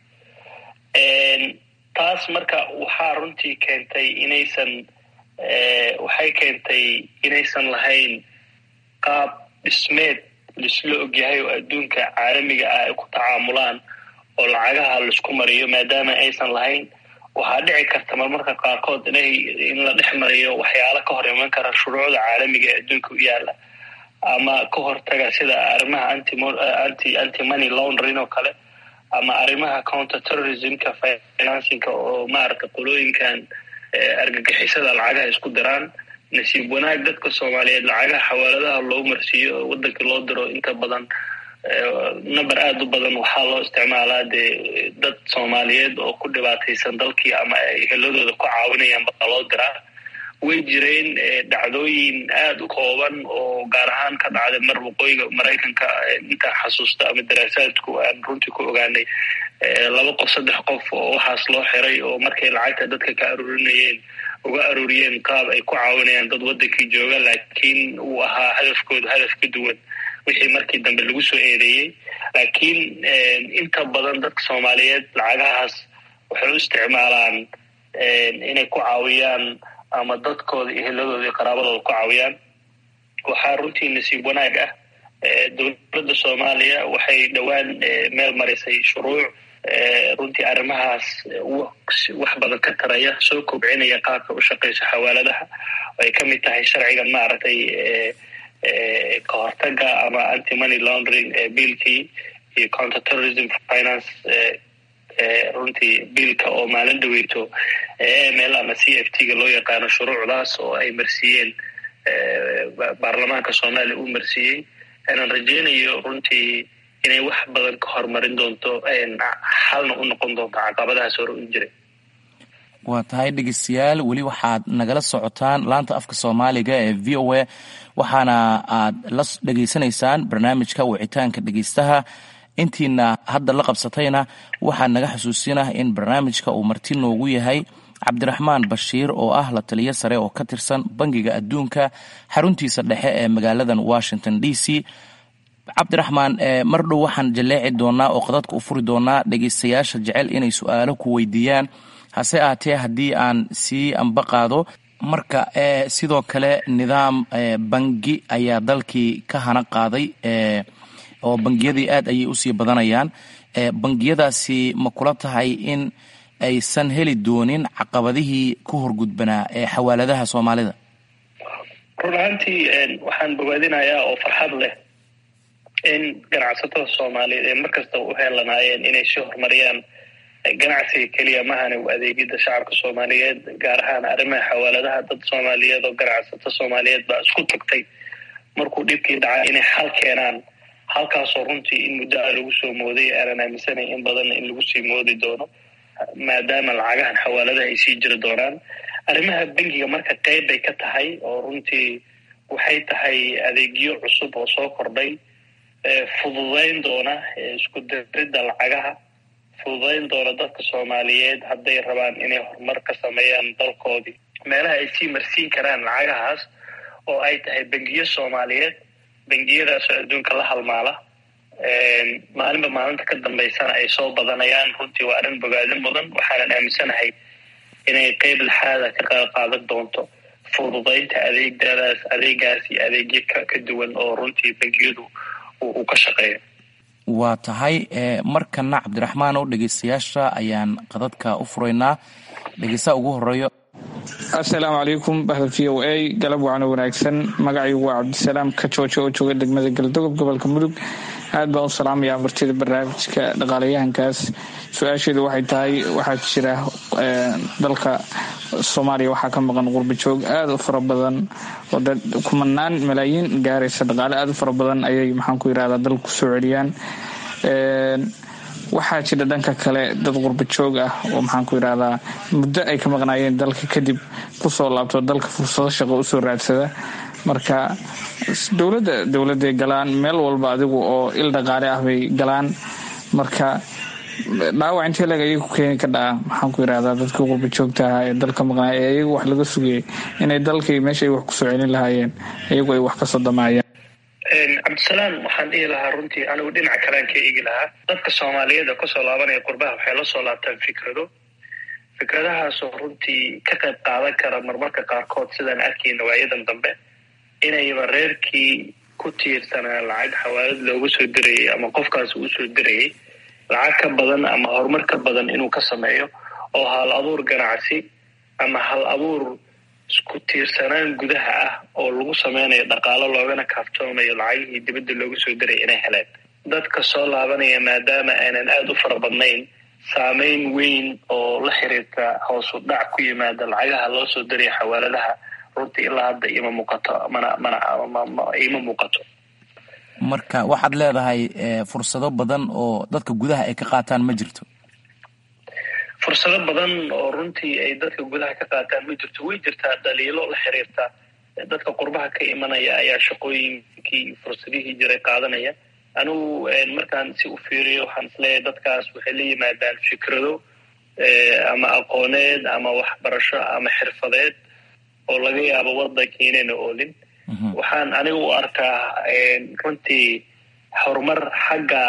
taas marka waxaa runtii keentay inaysan waxay keentay inaysan lahayn qaab dhismeed laisla ogyahay oo adduunka caalamiga ah ay ku tacaamulaan oo lacagaha laisku mariyo maadaama aysan lahayn waxaa dhici karta marmarka qaarkood inay in la dhex mariyo waxyaalo ka hor iman kara shuruucda caalamiga ee adduunka u yaala ama ka hortaga sida arrimaha anti anti money laundering oo kale ama arrimaha counter terrorismka financingka oo maaragtay qolooyinkan argagixisada lacagaha isku diraan nasiib wanaag dadka soomaaliyeed lacagaha xawaaladaha loo marsiiyo oo wadankii loo diro inta badan number aada u badan waxaa loo isticmaalaa dee dad soomaaliyeed oo ku dhibaataysan dalkii ama ay heladooda ku caawinayaan baa loo diraa way jireen dhacdooyin aada u kooban oo gaar ahaan ka dhacday mar waqooyiga maraykanka intaan xasuusta ama daraasaadku aan runtii ku ogaanay laba qof saddex qof oo waxaas loo xiray oo markay lacagta dadka ka aruurinayeen uga aruuriyeen qaab ay ku caawinayaan dad wadankii jooga laakiin uu ahaa hadafkooda hadaf ka duwan wixii markii dambe lagu soo eedeeyey laakiin inta badan dadka soomaaliyeed lacagahaas waxay u isticmaalaan inay ku caawiyaan ama dadkooda iyo hiladooda iyo qaraabadooda ku caawiyaan waxaa runtii nasiib wanaag ah dowladda soomaaliya waxay dhowaan meel marisay shuruuc runtii arrimahaas wax badan ka taraya soo kobcinaya qaabka u shaqayso xawaaladaha oo ay ka mid tahay sharcigan maaragtay ka hortaga ama anti money laundering biilkii iyo counter terrorism finance runtii biilka oo maalin dhaweyto ml ama c f t ga loo yaqaano shuruucdaas oo ay marsiiyeen baarlamaanka soomaaliya uu marsiiyey aanan rajeynayo runtii inay wax badan ka horumarin doonto xalna u noqon doonto caqabadahaas hore u jiray waa tahay dhegeystayaal weli waxaad nagala socotaan laanta afka soomaaliga ee v o a waxaana aad la dhegeysanaysaan barnaamijka wicitaanka dhegeystaha intiina hadda la qabsatayna waxaa naga xusuusinah in barnaamijka uu marti noogu yahay cabdiraxmaan bashiir oo ah la taliyo sare oo ka tirsan bangiga adduunka xaruntiisa dhexe ee magaaladan washington d c cabdiraxmaan mar dhow waxaan jaleeci doonaa oo qadadka u furi doonaa dhegeystayaasha jecel inay su-aalo ku weydiiyaan hase ahatee haddii aan sii amba qaado marka sidoo kale nidaam bangi ayaa dalkii ka hana qaaday oo bangiyadii aad ayay usii badanayaan bangiyadaasi ma kula tahay in aysan heli doonin caqabadihii ku horgudbanaa ee xawaaladaha soomaalida run ahaantii waxaan bogaadinayaa oo farxad leh in ganacsatada soomaaliyeed ee markasta u heelanaayeen inay sii horumariyaan ganacsiga keliya mahane u adeegida shacabka soomaaliyeed gaar ahaan arrimaha xawaaladaha dad soomaaliyeed oo ganacsato soomaaliyeed baa isku tagtay markuu dhibkii dhacay inay xal keenaan halkaasoo runtii in muddo a lagu soo mooday aanan aaminsanay in badanna in lagu sii moodi doono maadaama lacagahan xawaaladaha ay sii jiri doonaan arrimaha bangiga marka qeyb bay ka tahay oo runtii waxay tahay adeegyo cusub oo soo kordhay fududayn doona isku diridda lacagaha fududayn doona dadka soomaaliyeed hadday rabaan inay horumar ka sameeyaan dalkoodii meelaha ay sii marsiin karaan lacagahaas oo ay tahay bangiyo soomaaliyeed bangiyadaasoo adduunka la halmaala maalinba maalinta ka dambaysana ay soo badanayaan runtii waa arrin bogaadin mudan waxaanan aaminsanahay inay qeyb laxaada ka qayb qaadan doonto fududaynta adeegdadaas adeegaas iyo adeegyo ka duwan oo runtii bangiyadu uu ka shaqeeyo waa tahay markana cabdiraxmaan oo dhegeystayaasha ayaan qadadka u furaynaa dhegeystaha ugu horeeyo assalaamu calaykum bahda v o a galab wacno wanaagsan magacaygu waa cabdisalaam ka joojo oo jooga degmada galdogob gobolka mudug aad baan u salaamayaa martida barnaamijka dhaqaalayahankaas su-aasheedu waxay tahay waxaa jira dalka soomaaliya waxaa ka maqan qurbajoog aada u fara badan oo kumanaan malaayiin gaaraysa dhaqaale aada u fara badan ayay maxaan ku yirahdaa dalka kusoo celiyaan waxaa jira dhanka kale dad qurbajoog ah oo maxaan ku yirahdaa muddo ay ka maqnaayeen dalka kadib kusoo laabto dalka fursado shaqo usoo raadsada marka dowladda dowladay galaan meel walba adigu oo il dhaqaale ah bay galaan marka dhaawac intee leg ayaga ku keeni ka dhaca maxaan ku yirahdaa dadkii qurba joogta ahaa ee dalka maqnaay ee iyagu wax laga sugayay inay dalkii meesha ay wax kusoo celin lahaayeen iyagu ay wax ka sodomaayaan cabdisalaam waxaan dhihi lahaa runtii anigu dhinaca kalean ka eegi lahaa dadka soomaaliyeed oo kasoo laabanaya qurbaha waxay la soo laabtaan fikrado fikradahaasoo runtii ka qayb qaadan kara marmarka qaarkood sidaan arkayna waayadan dambe inayba reerkii ku tiirsanaa lacag xawaalad loogu soo dirayay ama qofkaas uu soo dirayay lacag ka badan ama horumar ka badan inuu ka sameeyo oo hal abuur ganacsi ama hal abuur isku tiirsanaan gudaha ah oo lagu sameynayo dhaqaalo loogana kaaftoomayo lacagihii dibadda loogu soo diray inay heleen dadka soo laabanaya maadaama aanan aada u fara badnayn saameyn weyn oo la xiriirta hoosu dhac ku yimaada lacagaha loo soo diraya xawaaladaha runtii ilaa hadda ima muuqato mana mana ima muuqato marka waxaad leedahay fursado badan oo dadka gudaha ay ka qaataan ma jirto fursado badan oo runtii ay dadka gudaha ka qaataan ma jirto way jirtaa dhaliilo la xiriirta dadka qurbaha ka imanaya ayaa shaqooyinkii fursadihii jiray qaadanaya anigu markaan si u fiiriyo waxaan isleeyahay dadkaas waxay la yimaadaan fikrado ama aqooneed ama waxbarasho ama xirfadeed oo laga yaabo wadanka inayna oolin waxaan aniga u arkaa runtii horumar xagga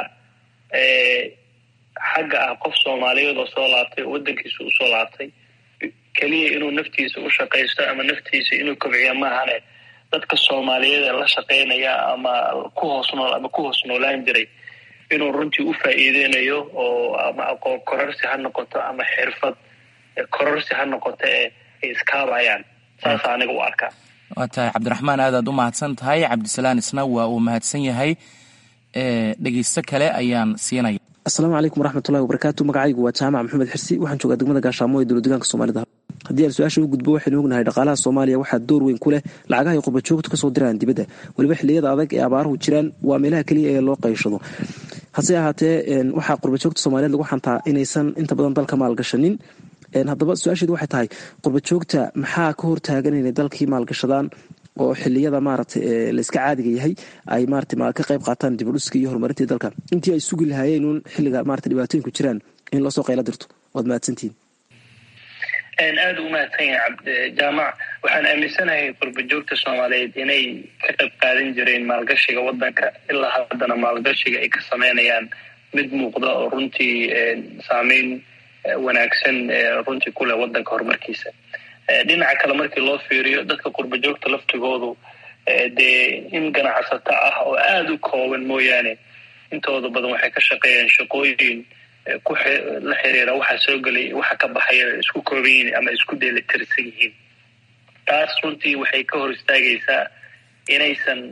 xagga ah qof soomaaliyeed oo soo laabtay oo waddankiisa usoo laabtay keliya inuu naftiisa u shaqaysto ama naftiisa inuu kobciyo maahane dadka soomaaliyeed ee la shaqaynaya ama ku hoos nool ama ku hoos noolaan jiray inuu runtii u faa'iideynayo oo ama aqoon kororsi ha noqoto ama xirfad kororsi ha noqoto ee ay iskaabayaan saasa aniga u arkaa waa tahay cabdiraxmaan aadaad u mahadsan tahay cabdisalaan isna waa uu mahadsan yahay dhegeysto kale ayaan siinaya asalaamu calaykum waraxmatullahi wabarakaatu magacaygu waa jaamac maxamed xirsi waxaan joogaa degmada gaashaamo ee dowla degaanka soomaalida haddii aan su-aasha u gudbo waxaynu ognahay dhaqaalaha soomaaliya waxaa door weyn ku leh lacagaha ay qurbajoogtu kasoo diraan dibadda weliba xilliyada adag ee abaaruhu jiraan waa meelaha keliya ee loo qayshado hase ahaatee waxaa qurbajoogta soomaaliyeed lagu xantaa inaysan inta badan dalka maalgashanin haddaba su-aasheedu waxay tahay qurbajoogta maxaa ka hortaagan inay dalkii maalgashadaan oo xiliyada maarata layska caadiga yahay ay marata ka qayb qaataan dibudhuska iyo horumarintii dalka intii ay sugi lahaayeen uun xilliga marata dhibaatooyinku jiraan in loosoo qayla dirto waad mahadsantihiin aada u mahadsan yahay jaamac waxaan aaminsanahay qurbajoogta soomaaliyeed inay ka qayb qaadan jireen maalgashiga waddanka ilaa haddana maalgashiga ay ka sameynayaan mid muuqda oo runtii saameyn wanaagsan runtii kuleh waddanka horumarkiisa dhinaca kale markii loo fiiriyo dadka qurbajoogta laftigoodu dee in ganacsato ah oo aada u kooban mooyaane intooda badan waxay ka shaqeeyaan shaqooyin ku la xiriira waxa soo gelay waxa ka baxaya isku kooban yihiin ama isku dheelitirsan yihiin taas runtii waxay ka hor istaagaysaa inaysan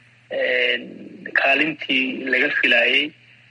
kaalintii laga filaayey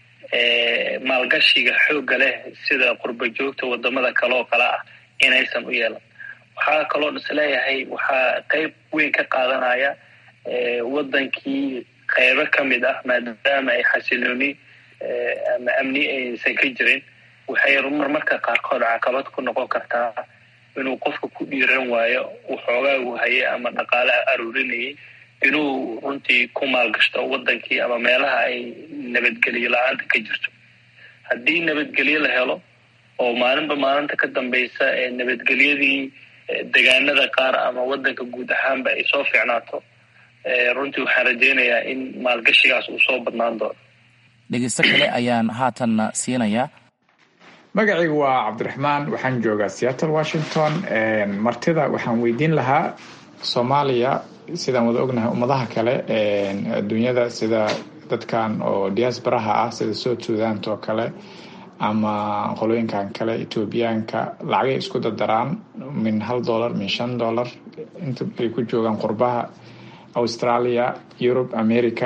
maalgashiga xoogga leh sida qurbajoogta wadamada kale oo kale ah inaysan u yeelan waxaa kaloo isleeyahay waxaa qeyb weyn ka qaadanaya waddankii qeybo ka mid ah maadaama ay xasilooni ama amni aysan ka jirin waxay marmarka qaarkood caqabad ku noqon kartaa inuu qofka ku dhiiran waayo waxoogaagu haye ama dhaqaale aruurinayay inuu runtii ku maalgashto waddankii ama meelaha ay nabadgelyo la-aanta ka jirto haddii nabadgelyo la helo oo maalinba maalinta ka dambaysa ee nabadgelyadii degaanada qaar ama waddanka guud ahaanba ay soo fiicnaato runtii waxaan rajaynayaa in maalgashigaas uu soo badnaan doono dhegeysto kale ayaan haatanna siinayaa magacaygu waa cabdiraxmaan waxaan joogaa seattle washington martida waxaan weydiin lahaa soomaaliya sidaan wada ognahay ummadaha kale adduunyada sida dadkan oo diaasbaraha ah sida south suudant oo kale ama qolooyinkan kale etoobiyaanka lacagay isku dardaraan min hal dollar min shan dollar inta ay ku joogaan qurbaha australia europe america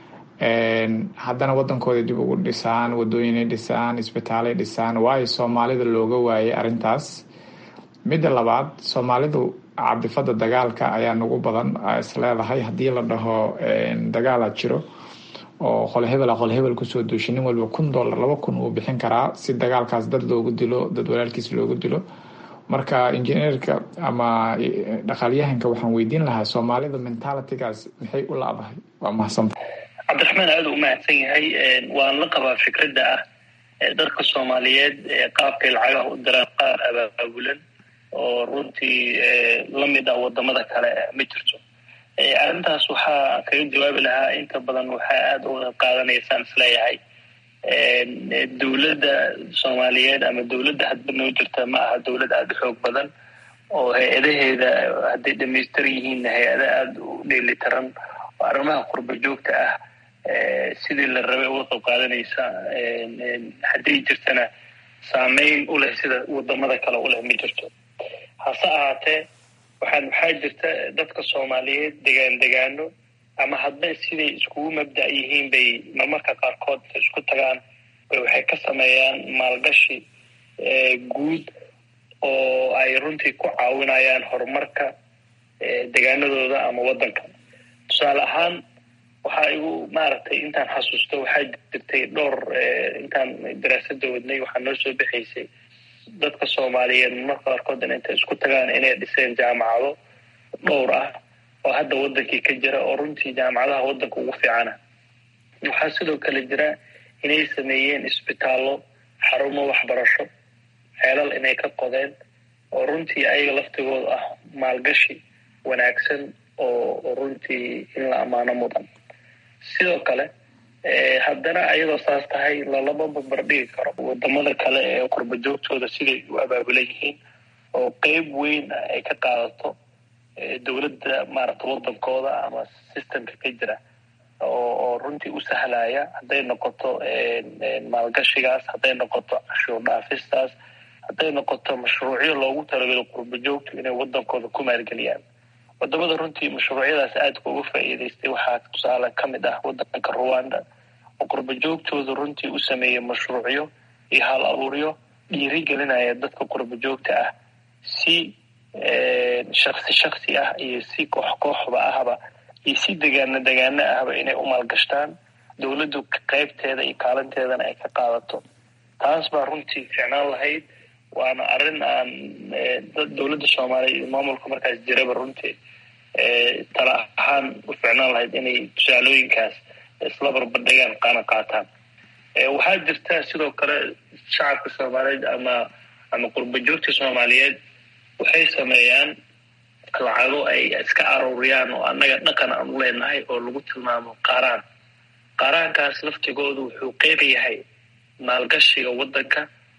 haddana wadankooda dib ugu dhisaan wadooyinay dhisaan isbitaalay dhisaan waayo soomaalida looga waayay arrintaas midda labaad soomaalidu cabdifada dagaalka ayaa nagu badan isleedahay haddii la dhaho dagaala jiro oo qole hebela qole hebel kusoo duushay nin walba kun dollar laba kun uu bixin karaa si dagaalkaas dad loogu dilo dad walaalkiis loogu dilo marka injineerka ama dhaqaalyahanka waxaan weydiin lahaa soomaalida mentalitygaas maxay u laabahay waa mahadsanta cabdiraxmaan aada u mahadsan yahay waan la qabaa fikradda ah dadka soomaaliyeed qaabkay lacagaha u diraan qaar abaabulan oo runtii lamid ah wadamada kale ma jirto arrintaas waxaa kaga jawaabi lahaa inta badan waxaa aada uga qaadanaysaan isleeyahay dowladda soomaaliyeed ama dowladda hadba noo jirta ma aha dowlad aada u xoog badan oo hay-adaheeda hadday dhamaystiran yihiin hay-ada aada u dheelitiran oo arrimaha qurba joogta ah sidii la rabay uga qayb qaadanaysa hadday jirtana saameyn u leh sida wadamada kale u leh ma jirto hase ahaatee waxaan waxaa jirta dadka soomaaliyeed degaan degaano ama hadba siday iskugu mabda' yihiin bay marmarka qaarkood isku tagaan bay waxay ka sameeyaan maalgashi guud oo ay runtii ku caawinayaan horumarka degaanadooda ama waddanka tusaale ahaan waxaa igu maaragtay intaan xasuusto waxaa jirtay dhowr intaan daraasada wadnay waxaa noo soo bixaysay dadka soomaaliyeed marmarka qaarkood intay isku tagaan inay dhiseen jaamacado dhowr ah oo hadda waddankii ka jira oo runtii jaamacadaha waddanka ugu fiicana waxaa sidoo kale jira inay sameeyeen isbitaallo xarumo waxbarasho ceelal inay ka qodeen oo runtii ayaga laftigooda ah maalgashi wanaagsan oo runtii in la ammaano mudan sidoo kale haddana ayadoo saas tahay lalama barbardhigi karo wadamada kale ee qurba joogtooda siday u abaabulan yihiin oo qeyb weyn ay ka qaadato dowladda maaragta wadankooda ama systemka ka jira oo runtii u sahlaya hadday noqoto maalgashigaas hadday noqoto cashuur dhaafistaas hadday noqoto mashruucyo loogu talagalo qurba joogtu inay wadankooda ku maalgeliyaan wadamada runtii mashruucyadaas aadka uga faa'iidaystay waxaa tusaale ka mid ah wadanka ruwanda oo qurba joogtooda runtii u sameeyey mashruucyo iyo hal abuuryo dhiirigelinaya dadka qurba joogta ah si shaksi shaksi ah iyo si koox kooxba ahba iyo si degaano degaano ahba inay u maalgashtaan dowladdu qeybteeda iyo kaalinteedana ay ka qaadato taas baa runtii ficnaan lahayd waana arrin aan dowladda soomaaliya iyo maamulka markaas jiraba runtii tala ahaan u ficnaan lahayd inay tusaalooyinkaas isla barbardhigaan qaana qaataan waxaa jirta sidoo kale shacabka soomaaliyeed ama ama qurba joogta soomaaliyeed waxay sameeyaan lacago ay iska aruuriyaan oo annaga dhaqan aan u leenahay oo lagu tilmaamo qaaraan qaaraankaas laftigoodu wuxuu qeyb yahay maalgashiga waddanka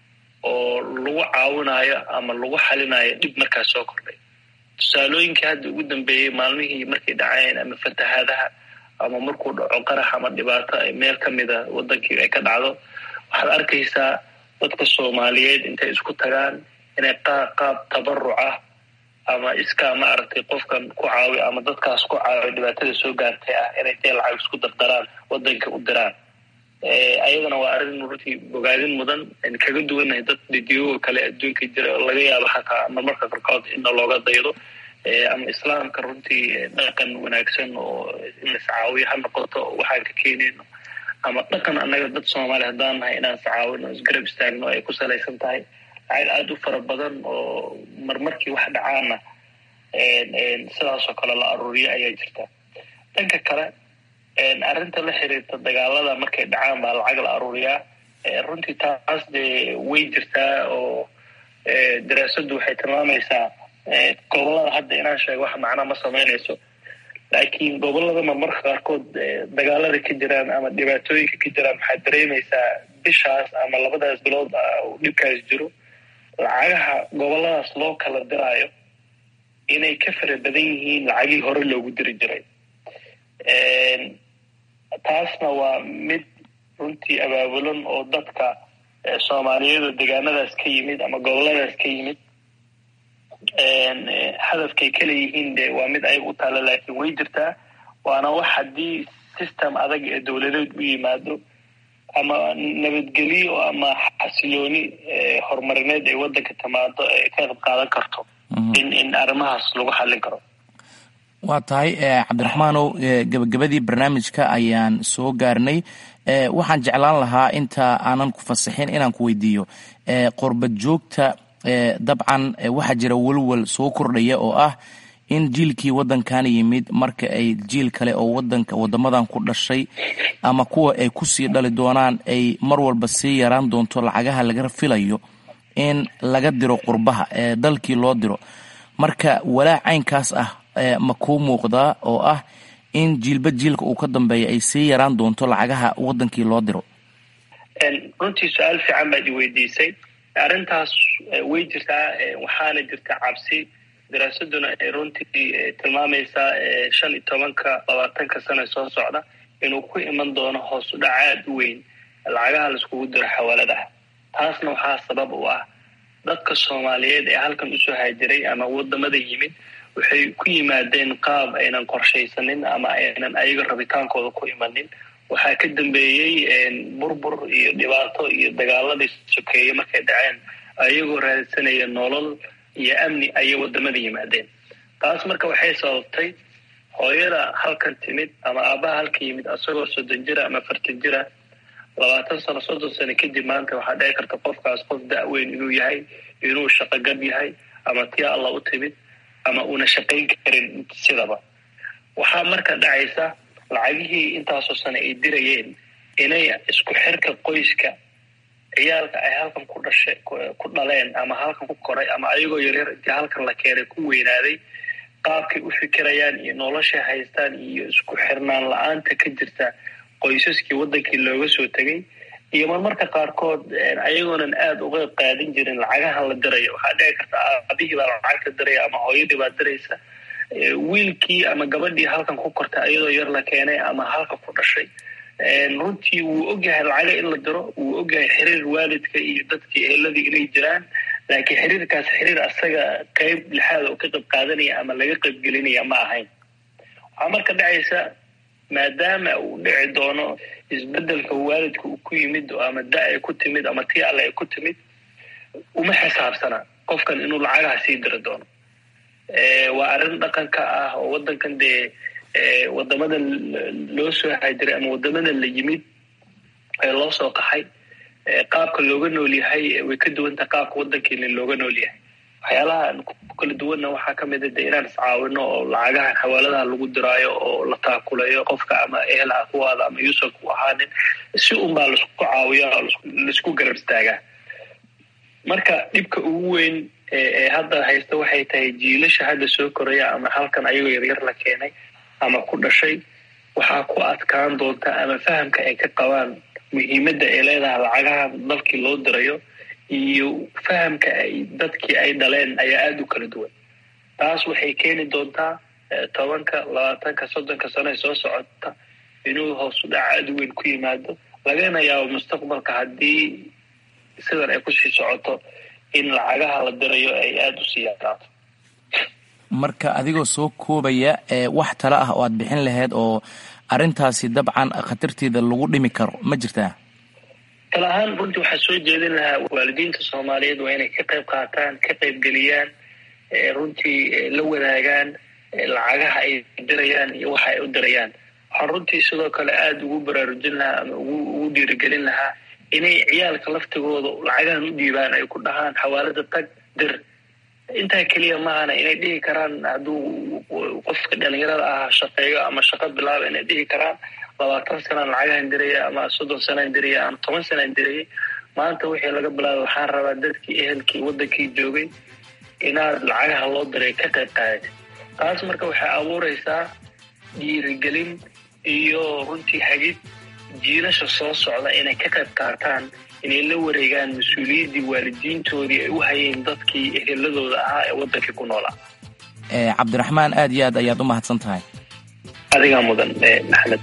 oo lagu caawinayo ama lagu xalinayo dhib markaas soo kordhay tusaalooyinkii hadda ugu dambeeyey maalmihii markay dhaceen ama fatahaadaha ama markuu dhaco qarax ama dhibaato ay meel ka mida wadankii ay ka dhacdo waxaad arkaysaa dadka soomaaliyeed intay isku tagaan inay qaab tabaruc ah ama iskaa maaragtay qofkan ku caawi ama dadkaas ku caawi dhibaatada soo gaartay ah inay dee lacag isku dardaraan wadanka u diraan ayadana waa arrin runtii bogaadin mudan an kaga duwanahay dad didiyoga kale adduunka jira oo laga yaabo xataa marmarka qarkood inna looga daydo ama islaamka runtii dhaqan wanaagsan oo in la iscaawiyo ha noqoto waxaan ka keenayno ama dhaqan annaga dad soomaaliya haddaan nahay inaan iscaawino isgarab istaagno ay ku salaysan tahay lacag aada u fara badan oo marmarkii wax dhacaana sidaasoo kale la aruuriyo ayaa jirta dhanka kale arrinta la xiriirta dagaalada markay dhacaan baa lacag la aruuriyaa runtii taas dee way jirtaa oo daraasaddu waxay tilmaamaysaa gobolada hadda inaan sheego wax macnaa ma samaynayso laakiin gobolada marmarka qaarkood dagaalada ka jiraan ama dhibaatooyinka ka jiraan waxaad dareemaysaa bishaas ama labadaas bilood uu dhibkaas jiro lacagaha goboladaas loo kala diraayo inay ka fara badan yihiin lacagii hore loogu diri jiray taasna waa mid runtii abaabulan oo dadka soomaaliyeed oo degaanadaas ka yimid ama goboladaas ka yimid hadafkay kala yihiin de waa mid ayaga u taalla laakiin way jirtaa waana wax haddii system adag ee dowladeed u yimaado ama nabadgelyo ama xasilooni horumarineed ay waddanka timaado ay ka qayb qaadan karto in in arrimahaas lagu xallin karo waa tahay cabdiraxmaanow gebagabadii barnaamijka ayaan soo gaarnay waxaan jeclaan lahaa inta aanan ku fasaxin inaan ku weydiiyo qorbad joogta dabcan waxaa jira welwel soo kordhaya oo ah in jiilkii waddankan yimid marka ay jiil kale oo wadanka wadamadan ku dhashay ama kuwa ay kusii dhali doonaan ay mar walba sii yaraan doonto lacagaha laga filayo in laga diro qurbaha ee dalkii loo diro marka walaac caynkaas ah ma kuu muuqdaa oo ah in jiilba jiilka uu ka dambeeya ay sii yaraan doonto lacagaha wadankii loo diro runtii su-aal fiican baad i weydiisay arrintaas way jirtaa waxaana jirta cabsi daraasaduna ay runtii tilmaamaysaa shan iyo tobanka labaatanka sana soo socda inuu ku iman doono hoos u dhac aada u weyn lacagaha laiskugu diro xawaaladaha taasna waxaa sabab u ah dadka soomaaliyeed ee halkan usoo haajiray ama wadamada yimid waxay ku yimaadeen qaab aynan qorshaysanin ama aynan ayaga rabitaankooda ku imanin waxaa ka dambeeyey burbur iyo dhibaato iyo dagaaladii sokeeye markay dhaceen ayagoo raadsanaya nolol iyo amni ayay wadamada yimaadeen taas marka waxay sababtay hooyada halkan timid ama aabaha halkan yimid asagoo soddon jira ama fartan jira labaatan sano soddon sano kadib maanta waxaa dhici karta qofkaas qof da-weyn inuu yahay inuu shaqogab yahay ama tia alla u timid ama uuna shaqayn karin sidaba waxaa marka dhacaysa lacagihii intaasoo sano ay dirayeen inay isku xirka qoyska ciyaalka ay halkan ku dhashay ku dhaleen ama halkan ku koray ama ayagoo yaryar intii halkan la keenay ku weynaaday qaabkay u fikirayaan iyo noloshay haystaan iyo isku xirnaan la-aanta ka jirta qoysaskii waddankii looga soo tegay iyo marmarka qaarkood ayagoonan aada uga qaadin jirin lacagaha la dirayo waxaa dhici karta aabihii baa lacagta diraya ama hooyadii baa diraysa wiilkii ama gabadhii halkan ku kortay ayadoo yar la keenay ama halka ku dhashay runtii wuu ogyahay lacaga in la diro wuu ogyahay xiriir waalidka iyo dadkii eheladii inay jiraan laakiin xiriirkaas xiriir asaga qeyb lixaad oo ka qayb qaadanaya ama laga qaybgelinaya ma ahayn waxaa marka dhacaysa maadaama uu dhici doono isbedelka waalidka uu ku yimid ama da ay ku timid ama tii alle ay ku timid uma xisaabsana qofkan inuu lacagaha sii diri doono waa arrin dhaqanka ah oo waddankan dee wadamada loo soo hajiray ama wadamada la yimid ee loo soo qaxay qaabka looga nool yahay way ka duwantaha qaabka waddankeena looga nool yahay waxyaalaha ku kala duwanna waxaa kamid a de inaan iscaawino oo lacagahan xawaaladaha lagu diraayo oo la taakulayo qofka ama ehelaha kuwaada ama yuusan ku ahaanin si unbaa laisku caawiya oo laisku garab istaagaa marka dhibka ugu weyn ee hadda haysta waxay tahay jiilasha hadda soo koraya ama halkan ayagoo yaryar la keenay ama ku dhashay waxaa ku adkaan doonta ama fahamka ay ka qabaan muhiimadda ay leedahay lacagaha dalkii loo dirayo iyo fahamka ay dadkii ay dhaleen ayaa aada u kala duwan taas waxay keeni doontaa tobanka labaatanka soddonka sano ee soo socota inuu hoos u dhac aada u weyn ku yimaado lagana yaabo mustaqbalka haddii sidan ay kusii socoto in lacagaha la dirayo ay aada usii yaraato marka adigoo soo koobaya wax talo ah oo aad bixin lahayd oo arrintaasi dabcan khatarteeda lagu dhimi karo ma jirtaa tala ahaan runtii waxaa soo jeedin lahaa waalidiinta soomaaliyeed waa inay ka qayb qaataan ka qaybgeliyaan runtii la wadaagaan lacagaha ay dirayaan iyo waxa ay u dirayaan waxaan runtii sidoo kale aada ugu baraarujin lahaa ama ugu dhiirigelin lahaa inay ciyaalka laftigooda lacagahan u dhiibaan ay ku dhahaan xawaalada tag dir intaa keliya maahana inay dhihi karaan hadduu qofka dhalinyarada ah shaqeeyo ama shaqo bilaaba inay dhihi karaan labaatan sanaan lacagahan diraya ama soddon sanaan diraya ama toban sanaan dirayay maanta wixii laga bilaabay waxaan rabaa dadkii ehelkii waddankii joogay inaad lacagaha loo diray ka qayb qaadati taas marka waxay abuureysaa dhiirigelin iyo runtii hagid jiilasha soo socda inay ka qayb qaataan inay la wareegaan mas-uuliyaddii waalidiintoodii ay u hayeen dadkii eheladooda ahaa ee waddankii ku noolaa cabdiraxmaan aad iyo aad ayaad u mahadsan tahay adigaa mudan maxamed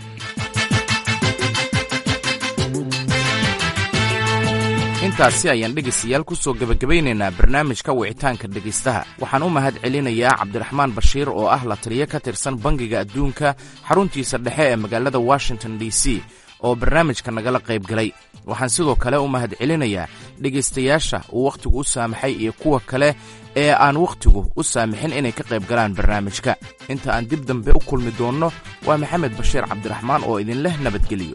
intaasi ayaan dhegaystayaal ku soo gebagabaynaynaa barnaamijka wicitaanka dhegaystaha waxaan u mahad celinayaa cabdiraxmaan bashiir oo ah la taliyo ka tirsan bangiga adduunka xaruntiisa dhexe ee magaalada washington d c oo barnaamijka nagala qayb galay waxaan sidoo kale u mahad celinayaa dhegaystayaasha uu wakhtigu u saamaxay iyo kuwa kale ee aan wakhtigu u saamixin inay ka qayb galaan barnaamijka inta aan dib dambe u kulmi doonno waa maxamed bashiir cabdiraxmaan oo idinleh nabadgeliyo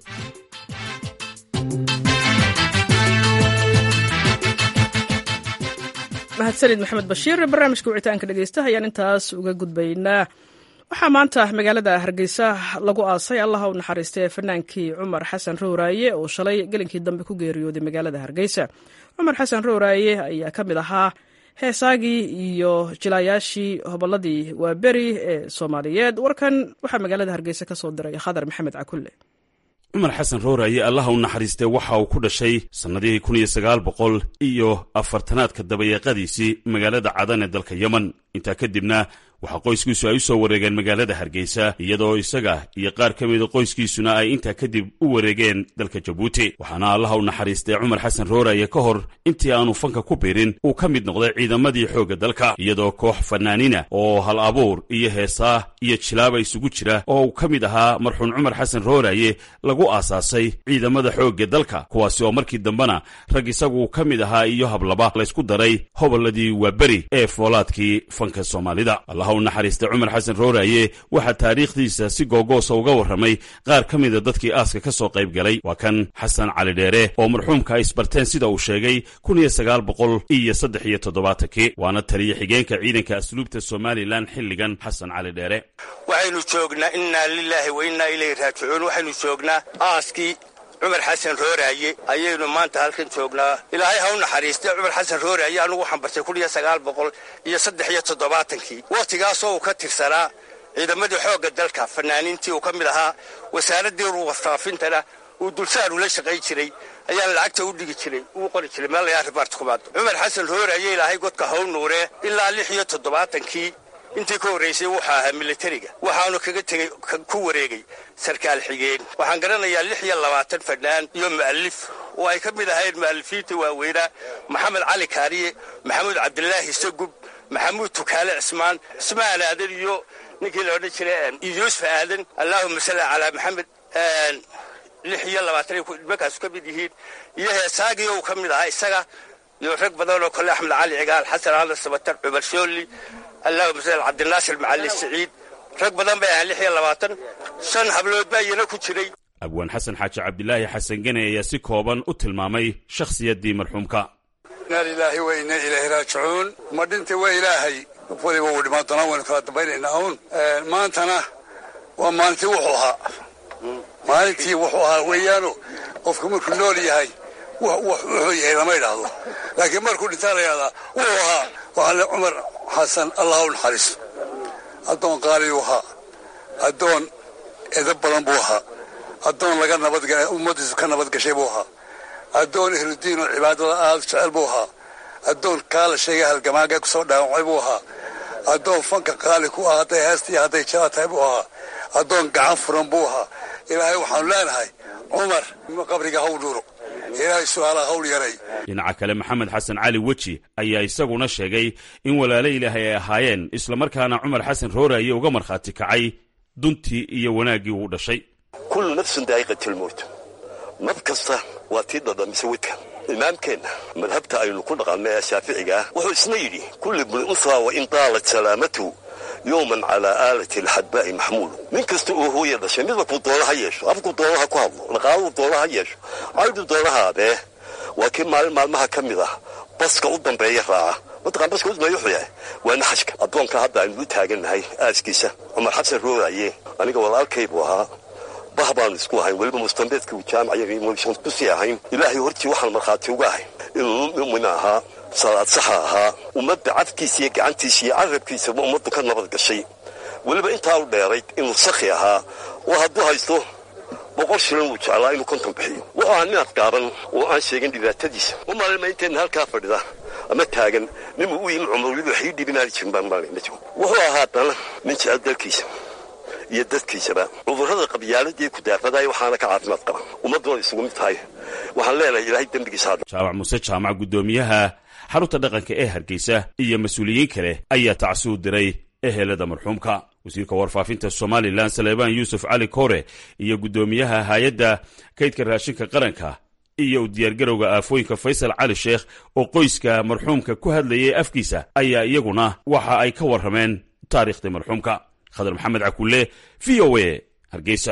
mahadsanid maxamed bashiir barnaamijka wicitaanka dhegeystaha ayaan intaas uga gudbaynaa waxaa maanta magaalada hargeysa lagu aasay allaha u naxariistay fanaankii cumar xasan rowraaye oo shalay gelinkii dambe ku geeriyooday magaalada hargeysa cumar xasan rowraaye ayaa ka mid ahaa heesaagii iyo jilaayaashii hobolladii waaberi ee soomaaliyeed warkan waxaa magaalada hargeysa ka soo diray khadar maxamed cakulle cumar xasan rowraaye allaha u naxariistee waxa uu ku dhashay sannadihii kun iyo sagaal boqol iyo afartanaadka dabayeeqadiisii magaalada cadan ee dalka yemen intaa kadibna waxaa qoyskiisu ay u soo wareegeen magaalada hargeysa iyadoo isaga iyo qaar ka mida qoyskiisuna ay intaa kadib u wareegeen dalka jabuuti waxaana allaha u naxariistay cumar xasan rooraye ka hor intii aanu fanka ku birin uu ka mid noqday ciidamadii xoogga dalka iyadoo koox fanaaniina oo hal abuur iyo heesaa iyo jilaaba isugu jira oo uu ka mid ahaa marxuun cumar xasan rooraye lagu aasaasay ciidamada xoogga dalka kuwaasi oo markii dambena rag isagu ka mid ahaa iyo hablaba laysku daray hobolladii waaberi ee foolaadkii fanka soomaalida u naxariistay cumar xasan rooraye waxaa taariikhdiisa si googoosa uga warramay qaar ka mida dadkii aaska ka soo qayb galay waa kan xasan cali dheere oo marxuumka ay isbarteen sida uu sheegay kun iyo sagaal boqol iyo saddex iyo toddobaatankii waana taliya xigeenka ciidanka asluubta somalilan xilligan xasan cali dheere waxaynu joognaa innaa lilaahi wa innaa ilayhi raajicuun waxaynu joognaa aaskii cumar xasan rooraaye ayaynu maanta halkan joognaa ilaahay ha u naxariistay cumar xasan rooraaye anugu waxaan bartay kun iyo sagaal boqol iyo saddex iyo toddobaatankii wakhtigaasoo uu ka tirsanaa ciidamadii xoogga dalka fanaaniintii uu ka mid ahaa wasaaraddii warfaafintana uu dulsaar ula shaqayn jiray ayaan lacagta u dhigi jiray uu qori jiray meel layaa ribaarta kumaado cumar xasan rooraaye ilaahay godka haw nuuree ilaa lix iyo toddobaatankii intii ka horraysay wuxuu ahaa militariga waxaanu kaga tegey ku wareegay sarkaal xigeen waxaan garanayaa lix iyo labaatan fannaan iyo mu'alif oo ay ka mid ahayn mu'alifiinta waaweynaa maxamed cali kaariye maxamuud cabdilaahi sagub maxamuud tukaale cismaan cismaan aadan iyo ninkii la odhan jiray yuusuf aadan allaahuma salli calaa maxamed lix iyo labaatan nimankaasu ka mid yihiin iyo heesaagii uu ka mid ahaa isaga iyo rag badan oo kale axmed cali cigaal xasan aadan sabatar cumar shoolli allahuma sal cabdinaasir macali siciid rag badan bay ahaan lix iyo labaatan shan hablood baa iyana ku jiray abwaan xasan xaaji cabdilaahi xasan gene ayaa si kooban u tilmaamay shakhsiyaddii marxuumka inaa lilaahi wa inna ilayhi raajicuun ma dhinta waa ilaahay qof waliba uu dhimaan doonaa waynu kala dambaynaynaa uun maantana waa maalintii wuxuu ahaa maalintii wuxuu ahaa weeyaano qofku markuu nool yahay wuxuu yahay lama idhaahdo laakiin markuu dhintaa la yidhahdaa wuxuu ahaa waxaa le cumar xasan allah u naxariiso addoon qaaliyuu ahaa addoon edab badan buu ahaa addoon laga nabadga ummaddiisu ka nabadgashay buu ahaa addoon ehludiin oo cibaadada aada jecel buu ahaa addoon kaala sheegay halgamaaga kusoo dhaawacay buu ahaa addoon fanka qaali ku ah hadday heesta iyo hadday jala tahay buu ahaa addoon gacan furan buu ahaa ilaahay waxaanu leenahay cumar qabriga haw dhuuro ilaahay su-aalaha hawl yaray dhinaca kale maxamed xasan cali weji ayaa isaguna sheegay in walaalo ilaahay ay ahaayeen islamarkaana cumar xasan rooraaye uga markhaati kacay duntii iyo wanaaggii uu dhashay kullu nafsun daa'iqatilmowt naf kasta waa tii dhadhamise wedka imaamkeenna madhabta aynu ku dhaqanno ee shaaficiga ah wuxuu isna yidhi kulli bni unhaa wa in daalat salaamatuhu yowman calaa aalati alxadbaa'i maxmuulu nin kasta oo hooya dhashay midabkuu doona ha yeesho afkuu doona ha ku hadlo dhaqaaluu doona ha yeesho caydhu doonaha adee waa kii maalin maalmaha ka mid ah baska u dambeeya raaca mataqaan baska u dambeeya wuxuu yahay waa naxashka addoonka hadda aynu u taagannahay aaskiisa cumar xasan rooraaye aniga walaalkay buu ahaa bah baanu isku ahayn weliba mustambeedka uu jaamacayasan kusii ahayn ilaahay hortii waxaan markhaati uga ahay inuu mumin ahaa salaad saxa ahaa ummadda cadkiisa iyo gacantiisa iyo carabkiisaba ummaddu ka nabad gashay weliba intaa u dheerayd inuu sakhi ahaa oo hadduu haysto boqol shilin wuu jeclaa inuu konton bixiyo wuxuu ahaa nin adgaaban oo aan sheegin dhibaatadiisa u maalima inteenna halkaa fadhida ama taagan ninuu u yimi cumar weliba waxii dhibinaani jirin baan maalin ma jiro wuxuu ahaa haddana nin jecel dalkiisa iyo dadkiisaba cudurrada qabyaaladii ku daafadaaya waxaana ka caafimaad qaba ummaddoona isugu mid tahay waxaan leenahay ilaahay dembigiisa hadha jaamac muuse jaamac guddoomiyaha xarunta dhaqanka ee hargeysa iyo mas-uuliyiin kale ayaa tacsuu diray ehelada marxuumka wasiirka warfaafinta somalilan saleebaan yuusuf cali kore iyo guddoomiyaha hay-adda kaydka raashinka qaranka iyo u diyaargarowga aafooyinka faysal cali sheekh oo qoyska marxuumka ku hadlayay afkiisa ayaa iyaguna waxa ay ka warrameen taariikhdii marxuumka khadar maxamed cakulle v o a hargeysa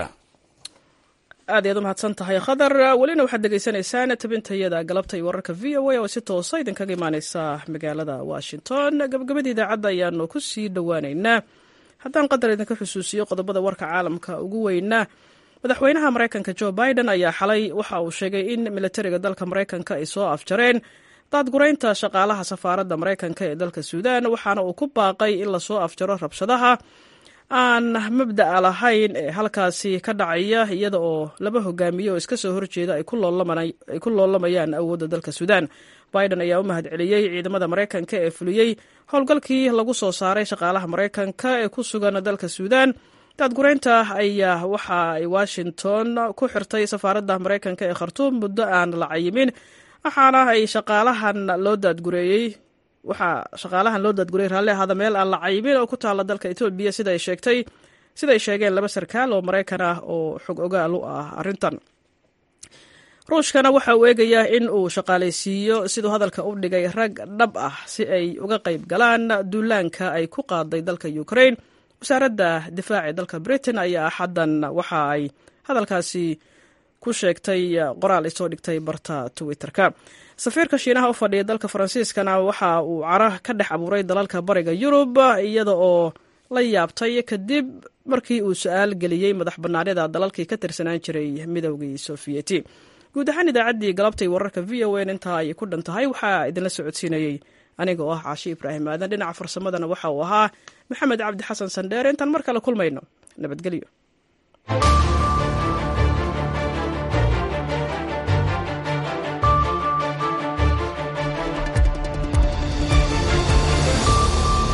aad ayaad u mahadsan tahay khadar welina waxaad degeysanaysaan tabintayada galabta iyo wararka v o a oo si toosa idinkaga imaaneysa magaalada washington gabagabada idaacadda ayaanu ku sii dhowaaneynaa haddaan qadar idinka xusuusiyo qodobada warka caalamka ugu weynaa madaxweynaha maraykanka jo biden ayaa xalay waxa uu sheegay in militariga dalka maraykanka ay soo afjareen daadguraynta shaqaalaha safaaradda maraykanka ee dalka suudan waxaana uu ku baaqay in lasoo afjaro rabshadaha aan mabda'a lahayn ee halkaasi ka dhacaya iyada oo laba hogaamiye oo iska soo horjeeda ay ku loolamayaan awoodda dalka suudan biden ayaa u mahad celiyey ciidamada maraykanka ee fuliyey howlgalkii lagu soo saaray shaqaalaha maraykanka ee ku sugan dalka suudan daadguraynta ayaa waxa ay washington ku xirtay safaaradda maraykanka ee khartuum muddo aan la cayimin waxaana ay shaqaalahan loo daadgureeyey waxaa shaqaalahan loo daadguriyay raalli ahaada meel aan la cayimin oo ku taalla dalka etoobiya siday sheegtay siday sheegeen laba sarkaal oo maraykan ah oo xog ogaal u ah arrintan ruushkana waxa uu eegayaa in uu shaqaalaysiiyo siduu hadalka u dhigay rag dhab ah si ay uga qayb galaan duulaanka ay ku qaaday dalka ukraine wasaaradda difaaca ee dalka britain ayaa axaddan waxa ay hadalkaasi ku sheegtay qoraal ay soo dhigtay barta twitterka safiirka shiinaha u fadhiya dalka faransiiskana waxa uu cara ka dhex abuuray dalalka bariga yurub iyada oo la yaabtay kadib markii uu su-aal geliyey madax bannaanida dalalkii ka tirsanaan jiray midowgii sofiyeeti guud ahaan idaacaddii galabtay wararka v o n intaa ayay ku dhan tahay waxaa idinla socodsiinayey aniga oo ah caashi ibraahim aadan dhinaca farsamadana waxa uu ahaa maxamed cabdi xasan sandheere intaan mar kale kulmayno nabadgelyo